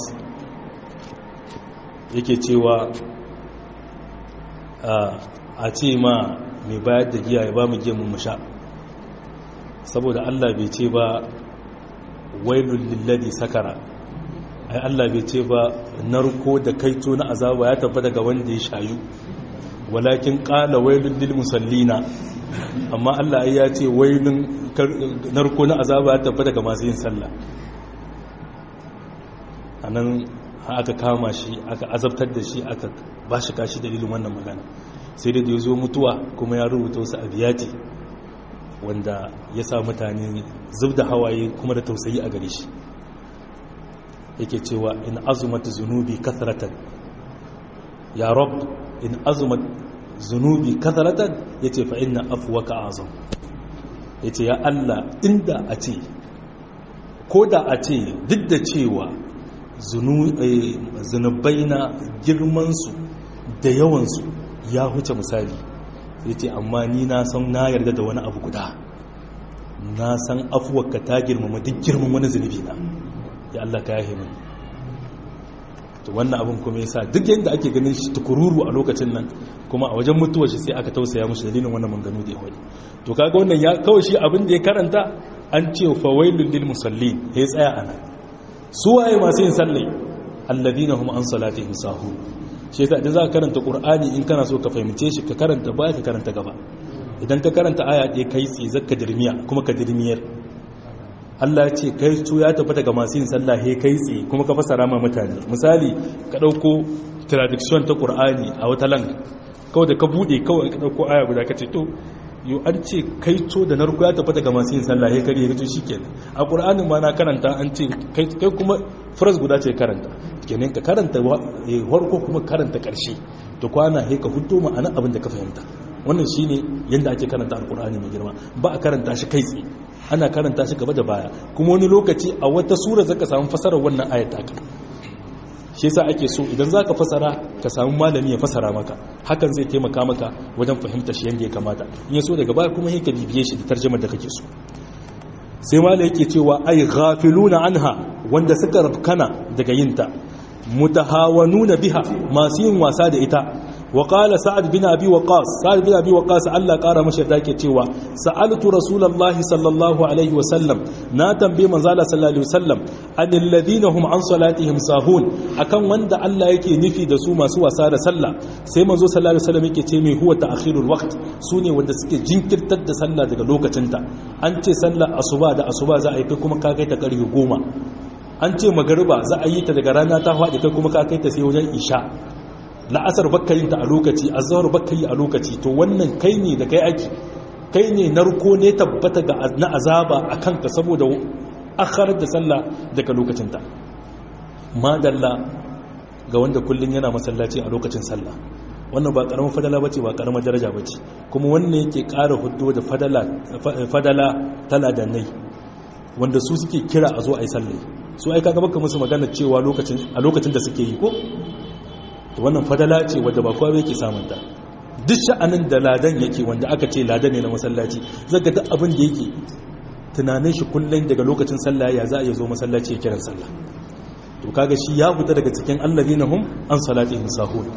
yake cewa a ce ma mai bayar da giya ya ba mu giya mu sha saboda allah bai ce ba wailul lilladi sakara ai Allah bai ce ba narko da kaito na azaba ya tafi daga wanda ya shayu walakin qala wailul lil musallina amma Allah ai ya ce wailun narko na azaba ya tafi daga masu yin sallah anan aka kama shi aka azabtar da shi aka bashi kashi dalilin wannan magana sai da ya zo mutuwa kuma ya rubuta wasu abiyati wanda ya sa mutane zub da hawaye kuma da tausayi a gare shi yake cewa in azumat zunubi kathratan ya rab in azumat zunubi kathratan yace fa inna afwaka azam yace ya Allah inda a ce ko da a ce duk da cewa zunubai na girmansu da yawansu ya huce misali ya ce amma ni na san na yarda da wani abu guda na san afuwarka ta girmama duk girman wani zunubi na ya Allah ka yahe min to wannan abin kuma yasa duk yadda ake ganin shi tukururu a lokacin nan kuma a wajen mutuwar shi sai aka tausaya mushi dalilin wannan manganu da ya wani to kaga wannan ya kawai shi abin da ya karanta an ce fa wailul lil musallin ya tsaya ana su waye masu yin sallai alladina hum an salatihim sahun shi yasa idan za ka karanta qur'ani in kana so ka fahimce shi ka karanta baya ka karanta gaba idan ka karanta aya ɗaya kai tsaye zaka dirmiya kuma ka dirmiyar Allah ya ce kai to ya tafi daga masu yin sallah he kai tsaye kuma ka fasara ma mutane misali ka dauko traduction ta qur'ani a wata lang kawai da ka bude kawai ka dauko aya guda ka ce to yo an ce kai to da narko ya tafi daga masu yin sallah he kare ya to shikenan a qur'anin ma na karanta an ce kai kuma phrase guda ce karanta kenan ka karanta farko kuma karanta karshe to kwana he ka hudo ma'ana abin da ka fahimta wannan shine yanda ake karanta alqur'ani mai girma ba a karanta shi kai tsaye ana karanta shi gaba da baya kuma wani lokaci a wata sura zaka samu fasarar wannan ayat taka shi yasa ake so idan zaka fasara ka samu malami ya fasara maka hakan zai taimaka maka wajen fahimta shi yanda ya kamata in yaso daga baya kuma ka bibiye shi da tarjumar da kake so sai malai yake cewa ay ghafiluna anha wanda suka rafkana daga yinta mutahawanuna biha masu yin wasa da ita وقال سعد بن أبي وقاص سعد بن أبي وقاص الله قال مشي ذاك تيوا سألت رسول الله صلى الله عليه وسلم ناتم بمن زال صلى الله عليه وسلم أن الذين هم عن صلاتهم ساهون أكن وند الله يكي نفي دسو ما سوى سار سلا سيما زو صلى الله عليه وسلم يكي تيمي هو تأخير الوقت سوني وند سكي جنكر تد سلا دقا لوكا تنتا أنت سلا أصبا دا أصبا زا أيكي كما كاكي تكريه قوما an ce magariba za a yi ta daga rana ta faɗi kai kuma ka kai ta sai wajen isha la'asar bakka yin ta a lokaci azhar bakka yi a lokaci to wannan kai ne da kai aiki kai ne narko ne tabbata ga na azaba a kanka saboda akharar da sallah daga lokacinta madalla ga wanda kullun yana masallaci a lokacin sallah wannan ba karamin fadala bace ba karamin daraja bace kuma wannan yake ƙara huddo da fadala fadala tala da nai wanda su suke kira a zo a yi sallah su ai kaga baka musu magana cewa lokacin a lokacin da suke yi ko to wannan fadala ce wadda ba kowa yake samunta duk sha'anin da ladan yake wanda aka ce ladan ne na masallaci zaga duk abin da yake tunanin shi kullum daga lokacin sallah ya za a zo masallaci ya kiran sallah to kaga shi ya fita daga cikin alladina hum an salatihim sahun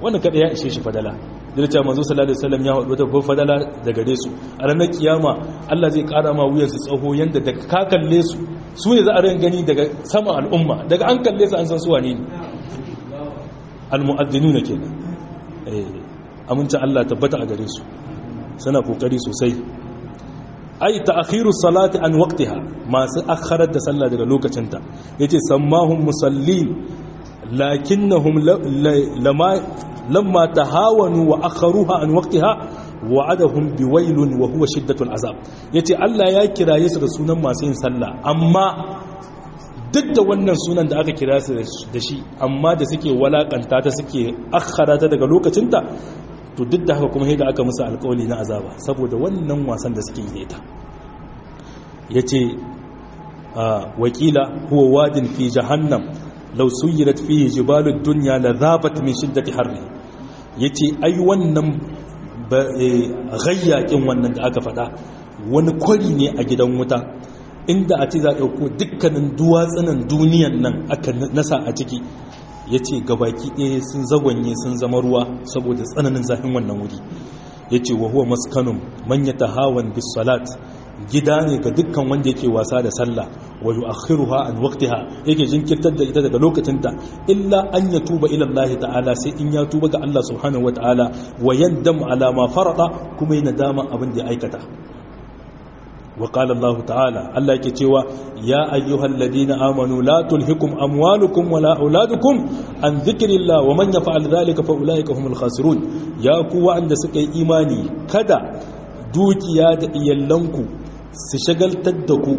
wannan kada ya ishe shi fadala da cewa manzo sallallahu alaihi wasallam ya wata babbar fadala da gare su a ranar kiyama Allah zai kara ma wuyan su tsaho yanda da ka kalle su su ne za a ran gani daga sama al'umma daga an kalle su an san su wane ne almu'addinuna kenan eh amincin Allah tabbata a gare su suna kokari sosai ai ta'khiru salati an waqtiha masu akharar da sallah daga lokacinta yace sammahum musallin lakinnahum lama lamma tahawanu wa akharuha an waqtiha wa'adahum biwailun wa huwa shiddatul azab yace Allah ya kiraye su da sunan masu yin sallah amma duk da wannan sunan da aka kira su da shi amma da suke walakanta ta suke akhara ta daga lokacinta to duk da haka kuma yadda aka musu alkawali na azaba saboda wannan wasan da suke yi ta yace wakila huwa wadin fi jahannam law suyirat fihi jibalud dunya la dhabat min shiddati harri yace ai wannan gayyakin wannan da aka faɗa wani kwari ne a gidan wuta inda a ce za a ɗauko dukkanin duwatsunan duniyan nan aka nasa a ciki ya ce gabaki ɗaya sun zagwanye sun zama ruwa saboda tsananin zafin wannan wuri ya ce wa huwa maskanun manya ta hawan bisalat gida ne ga dukkan wanda yake wasa da sallah wa yu'akhiruha an waqtiha yake jinkirtar da ita daga lokacinta illa an ya tuba ila Allah ta'ala sai in ya tuba ga Allah subhanahu wata'ala wa yandam ala ma farada kuma yana dama abin da ya aikata وقال الله تعالى الله yake cewa ya ayyuhal ladina amanu la tulhikum amwalukum wala auladukum an dhikrillah wa man yaf'al dhalika fa ulaika humul khasirun ya ku wanda suka yi imani kada dukiya da iyallanku su shagaltar da ku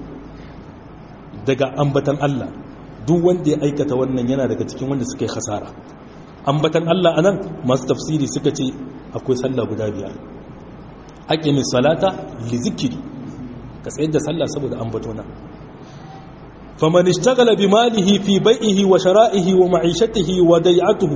daga ambatan Allah duk wanda ya aikata wannan yana daga cikin wanda suka yi khasara ambatan Allah anan masu tafsiri suka ce akwai sallah guda biyar aqimis salata li zikri ka tsayar da sallah saboda ambatona faman ishtagala bi malihi fi bai'ihi wa shara'ihi wa ma'ishatihi wa dai'atuhu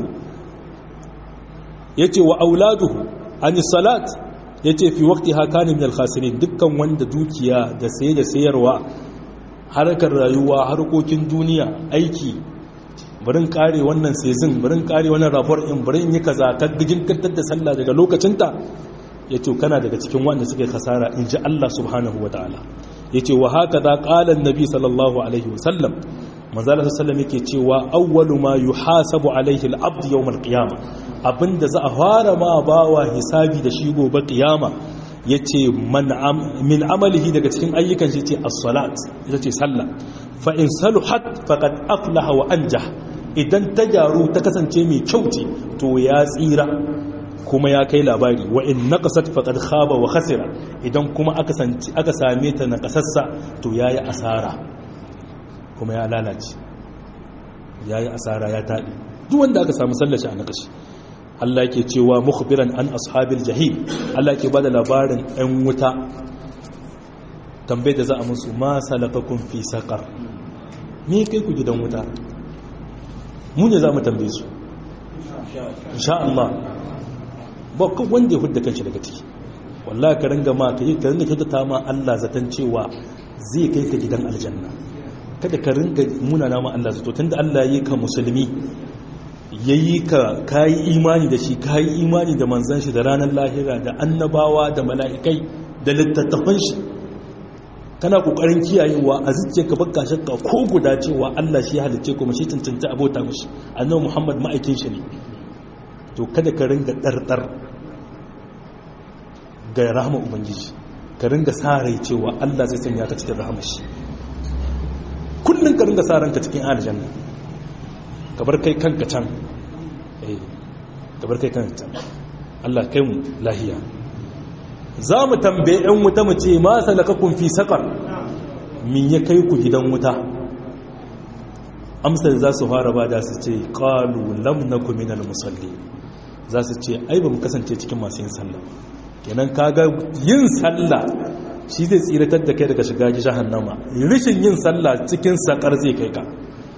yace wa auladuhu an salat yace fi waqtiha kana min al-khasirin dukkan wanda dukiya da saye da sayarwa harkar rayuwa harkokin duniya aiki barin kare wannan sezin barin kare wannan rapor in barin yi kaza ta gijin kattar da sallah daga lokacinta ya ce kana daga cikin wanda suka yi kasara in ji Allah subhanahu wa ta'ala ya ce wa haka da ƙalan nabi sallallahu alaihi wasallam manzala sallam yake cewa awwalu ma yuhasabu alaihi al-abd yawm al-qiyama abinda za a fara ma bawa hisabi da shi gobe qiyama yace man min amalihi daga cikin ayyukan shi ce as-salat ita ce sallah fa in saluhat faqad aflaha wa anjah idan ta gyaru ta kasance mai kyau ce to ya tsira kuma ya kai labari wa in naqasat faqad khaba wa khasira idan kuma aka sanci aka same ta na kasassa to yayi asara kuma ya lalace yayi asara ya tabi duk wanda aka samu sallaci a nakashi Allah yake cewa mukhbiran an ashabil jahim Allah yake bada labarin ɗan wuta tambayar da za a musu ma salakakum fi saqar me kai ku gidan wuta mu ne za mu tambaye su insha Allah ba kan wanda ya hudda kanshi daga ciki wallahi ka ringa ma kai ka ringa kyautata ma Allah zaton cewa zai kai ka gidan aljanna kada ka ringa muna nama Allah zato tunda Allah ya yi ka musulmi yayi ka kai imani da shi kai imani da manzon shi da ranar lahira da annabawa da mala'ikai da littattafan shi kana kokarin kiyayewa a zuciyarka baka shakka ko guda cewa Allah shi halicce kuma shi cancanta abota mishi annabi Muhammad ma'aikin shi ne to kada ka ringa ɗarɗar ga rahama ubangiji ka ringa sa rai cewa Allah zai sanya ka cikin rahama shi kullum ka ringa sa ranka cikin aljanna ka bar kai kanka can eh ka bar kai kanka can Allah kai mu lahiya za mu tambaye ɗan wuta mu ce ma salakakum fi saqar min ya kai ku gidan wuta amsar za su fara ba da su ce qalu lam nakum minal musallin za su ce ai ba mu kasance cikin masu yin sallah kenan kaga yin sallah shi zai tsiratar da kai daga shiga jahannama rishin yin sallah cikin sakar zai kai ka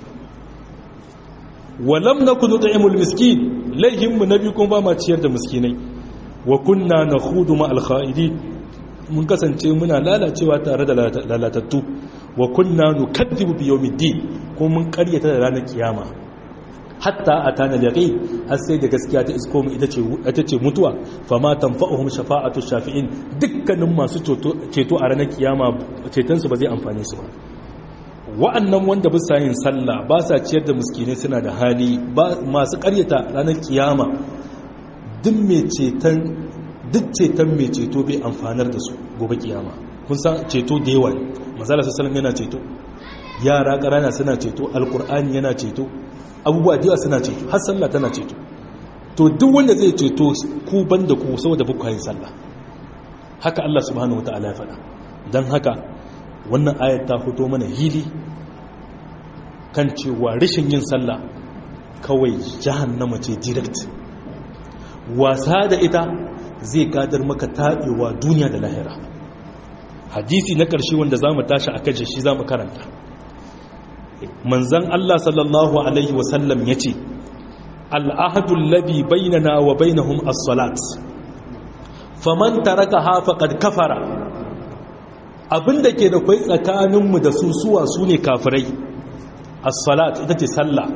walam nakun nut'imul miskin laihin mu nabi kuma ba ma ciyar da miskinai wa kunna nakhudu ma al mun kasance muna lalacewa tare da lalatattu wa kunna nukaddibu bi yawmiddin kuma mun karyata da ranar kiyama hatta atana al-yaqin har sai da gaskiya ta isko mu ita ce ita ce mutuwa fama tanfa'uhum shafa'atu shafi'in dukkanin masu ceto a ranar kiyama ceton su ba zai amfane su ba wa'annan wanda bisa yin sallah ba sa ciyar da miskinai suna da hali masu karyata ranar kiyama duk mai ceton duk ceton mai ceto bai amfanar da su gobe kiyama kun san ceto da yawa mazala sassalam yana ceto yara ƙarana suna ceto alkur'ani yana ceto abubuwa da yawa suna ceto har sallah tana ceto to duk wanda zai ceto ku ban da ku saboda buku yin sallah haka Allah subhanahu wataala ya faɗa don haka wannan ayat ta fito mana hili kan cewa rashin yin sallah kawai jahannama ce direct wasa da ita zai gadar maka taɓewa duniya da lahira hadisi na ƙarshe wanda za mu tashi a kashe shi za mu karanta manzan Allah sallallahu Alaihi wasallam ya ce al'ahadun labi bainana wa bainahum as-salat faman taraka hafaƙad kafara abinda ke da kwai tsakaninmu da su suwa su ne kafirai as-salat ita ce sallah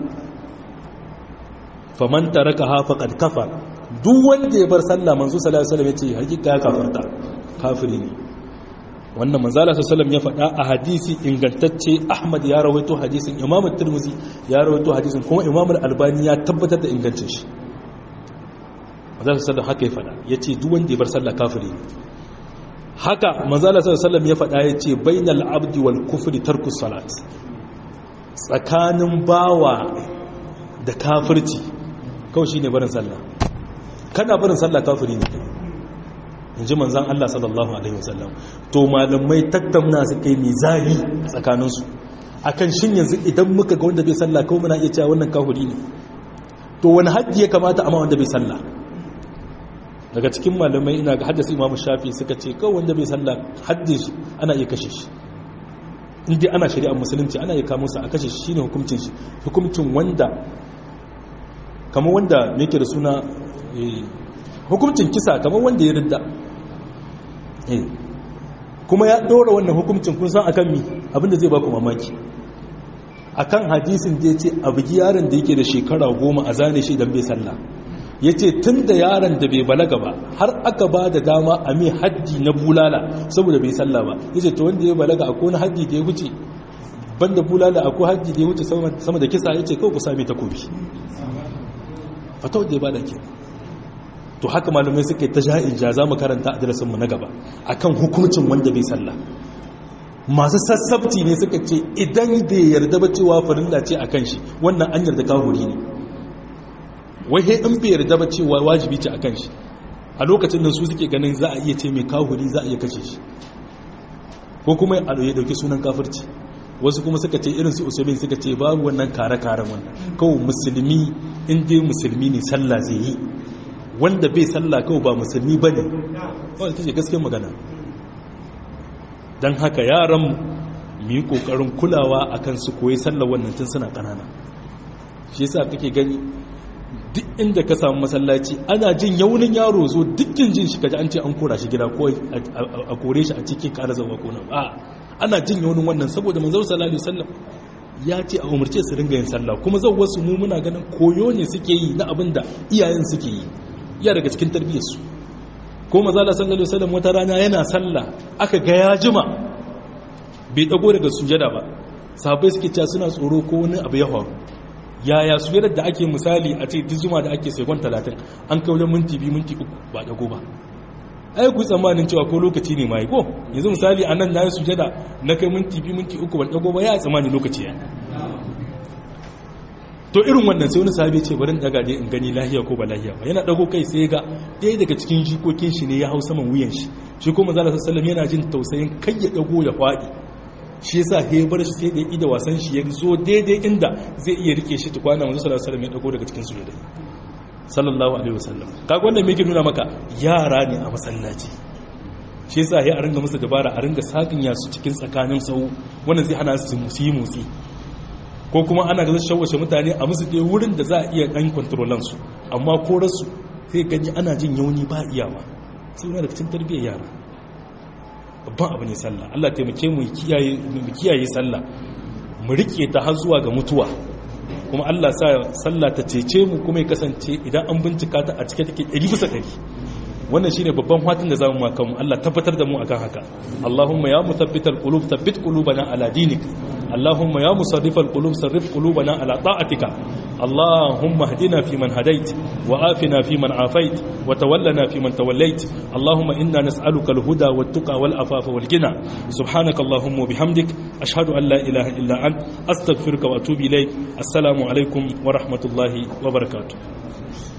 faman taraka hafaƙad kafara duk wanda ya bar sallah manzo sallallahu alaihi wasallam yace hakika ya kafarta kafiri ne wannan manzala sallallahu ya faɗa a hadisi ingantacce Ahmad ya rawaito hadisin Imam Tirmidhi ya rawaito hadisin kuma Imam Al-Albani ya tabbatar da ingancin shi manzala sallallahu haka ya faɗa yace duk wanda ya bar sallah kafiri ne haka manzala sallallahu ya faɗa yace bainal abdi wal kufri tarkus salat tsakanin bawa da kafirci kawai shine barin sallah kana barin sallah kafiri ne in ji manzan Allah sallallahu Alaihi wasallam to malamai tattauna su kai mizani tsakaninsu a kan shin yanzu idan muka ga wanda bai sallah kawai muna iya cewa wannan kafiri ne to wani hajji ya kamata amma wanda bai sallah daga cikin malamai ina ga haddasa imamu shafi suka ce kawai wanda bai sallah hajji shi ana iya kashe shi inda ana shari'ar musulunci ana iya kamo sa a kashe shi shine hukuncin shi hukuncin wanda kamar wanda me yake da suna hukuncin kisa kamar wanda ya ridda kuma ya ɗora wannan hukuncin kun san akan mi abinda zai baku mamaki akan hadisin da ya ce abugi yaron da yake da shekara goma a zane shi don bai sallah ya ce tun da yaron da bai balaga ba har aka ba da dama a mai haddi na bulala saboda bai sallah ba ya ce ta wanda ya balaga a kone haddi da ya wuce banda bulala akwai haddi da ya wuce sama da kisa ya ce kawai ku sami takobi fatawar da ya bada ke to haka malamai suka yi ta ja'in ja za mu karanta a darasinmu na gaba akan hukuncin wanda bai sallah masu sassabci ne suka ce idan bai yarda ba cewa farilla ce a kan shi wannan an yarda kahuri ne wai he in bai yarda ba cewa wajibi ce a kan shi a lokacin nan su suke ganin za a iya ce mai kahuri za a iya kashe shi ko kuma ya dauki sunan kafirci wasu kuma suka ce irin su usulin suka ce babu wannan kare-karen wannan kawai musulmi in dai musulmi ne sallah zai yi wanda bai sallah kawai ba musulmi ba ne kawai ta ce gaskiyar magana don haka yaran mu yi kokarin kulawa akan su koyi sallah wannan tun suna kanana shi yasa kake gani duk inda ka samu masallaci ana jin yaunin yaro zo dukkin jin shi kaji an ce an kora shi gida ko a kore shi a cikin ƙara zama ko nan a ana jin yaunin wannan saboda manzon sallallahu alaihi wasallam ya ce a umarce su ringa yin sallah kuma zan wasu mu muna ganin koyo ne suke yi na abin da iyayen suke yi iya daga cikin tarbiyyarsu ko mazala sallallahu alaihi wasallam wata rana yana sallah aka ga ya jima bai dago daga sujada ba sahabbai suke cewa suna tsoro ko wani abu ya faru yaya sujada da ake misali a ce duk zuma da ake sekon 30 an kai wajen minti biyu minti uku ba dago ba ai ku tsammanin cewa ko lokaci ne mai ko yanzu misali anan na yi sujada na kai minti biyu minti uku ban dago ba ya tsammani lokaci ya to irin wannan sai wani sahabi ce barin daga dai in gani lahiya ko ba lahiya ba yana dago kai sai ga ɗaya daga cikin jikokin shi ne ya hau saman wuyan shi shi kuma zalla sallallahu yana jin tausayin kai ya dago ya faɗi shi yasa he bar shi sai da ida wasan shi ya zo daidai inda zai iya rike shi tukwana manzo sallallahu alaihi wasallam ya dago daga cikin sujada sallallahu alaihi wasallam kaga wannan me yake nuna maka yara ne a masallaci shi yasa he a ringa musu dabara a ringa sakin ya su cikin tsakanin sau wannan zai hana su yi motsi ko kuma ana ga shawashe mutane a musu ɗaya wurin da za a iya ɗan kwantarolansu amma ko rasu sai gani ana jin yauni ba iyawa sai yana da cikin tarbiyyar yara babban abu ne sallah Allah taimake mu kiyaye sallah mu rike ta har zuwa ga mutuwa kuma Allah sa sallah ta cece mu kuma ya kasance idan an bincika ta a cike take 100 bisa 100 wannan shine babban fatan da zamu maka mu Allah tabbatar da mu akan haka Allahumma ya muthabbital qulub thabbit qulubana ala dinik Allahumma ya musarrifal qulub sarrif qulubana ala ta'atika Allahumma hdina fi man hadait wa afina fi man afait wa tawallana fi man tawallait Allahumma inna nas'aluka al-huda wat-tuqa wal-afafa wal-ghina subhanaka Allahumma bihamdik ashhadu an la ilaha illa ant astaghfiruka wa atubu ilayk assalamu alaikum wa rahmatullahi wa barakatuh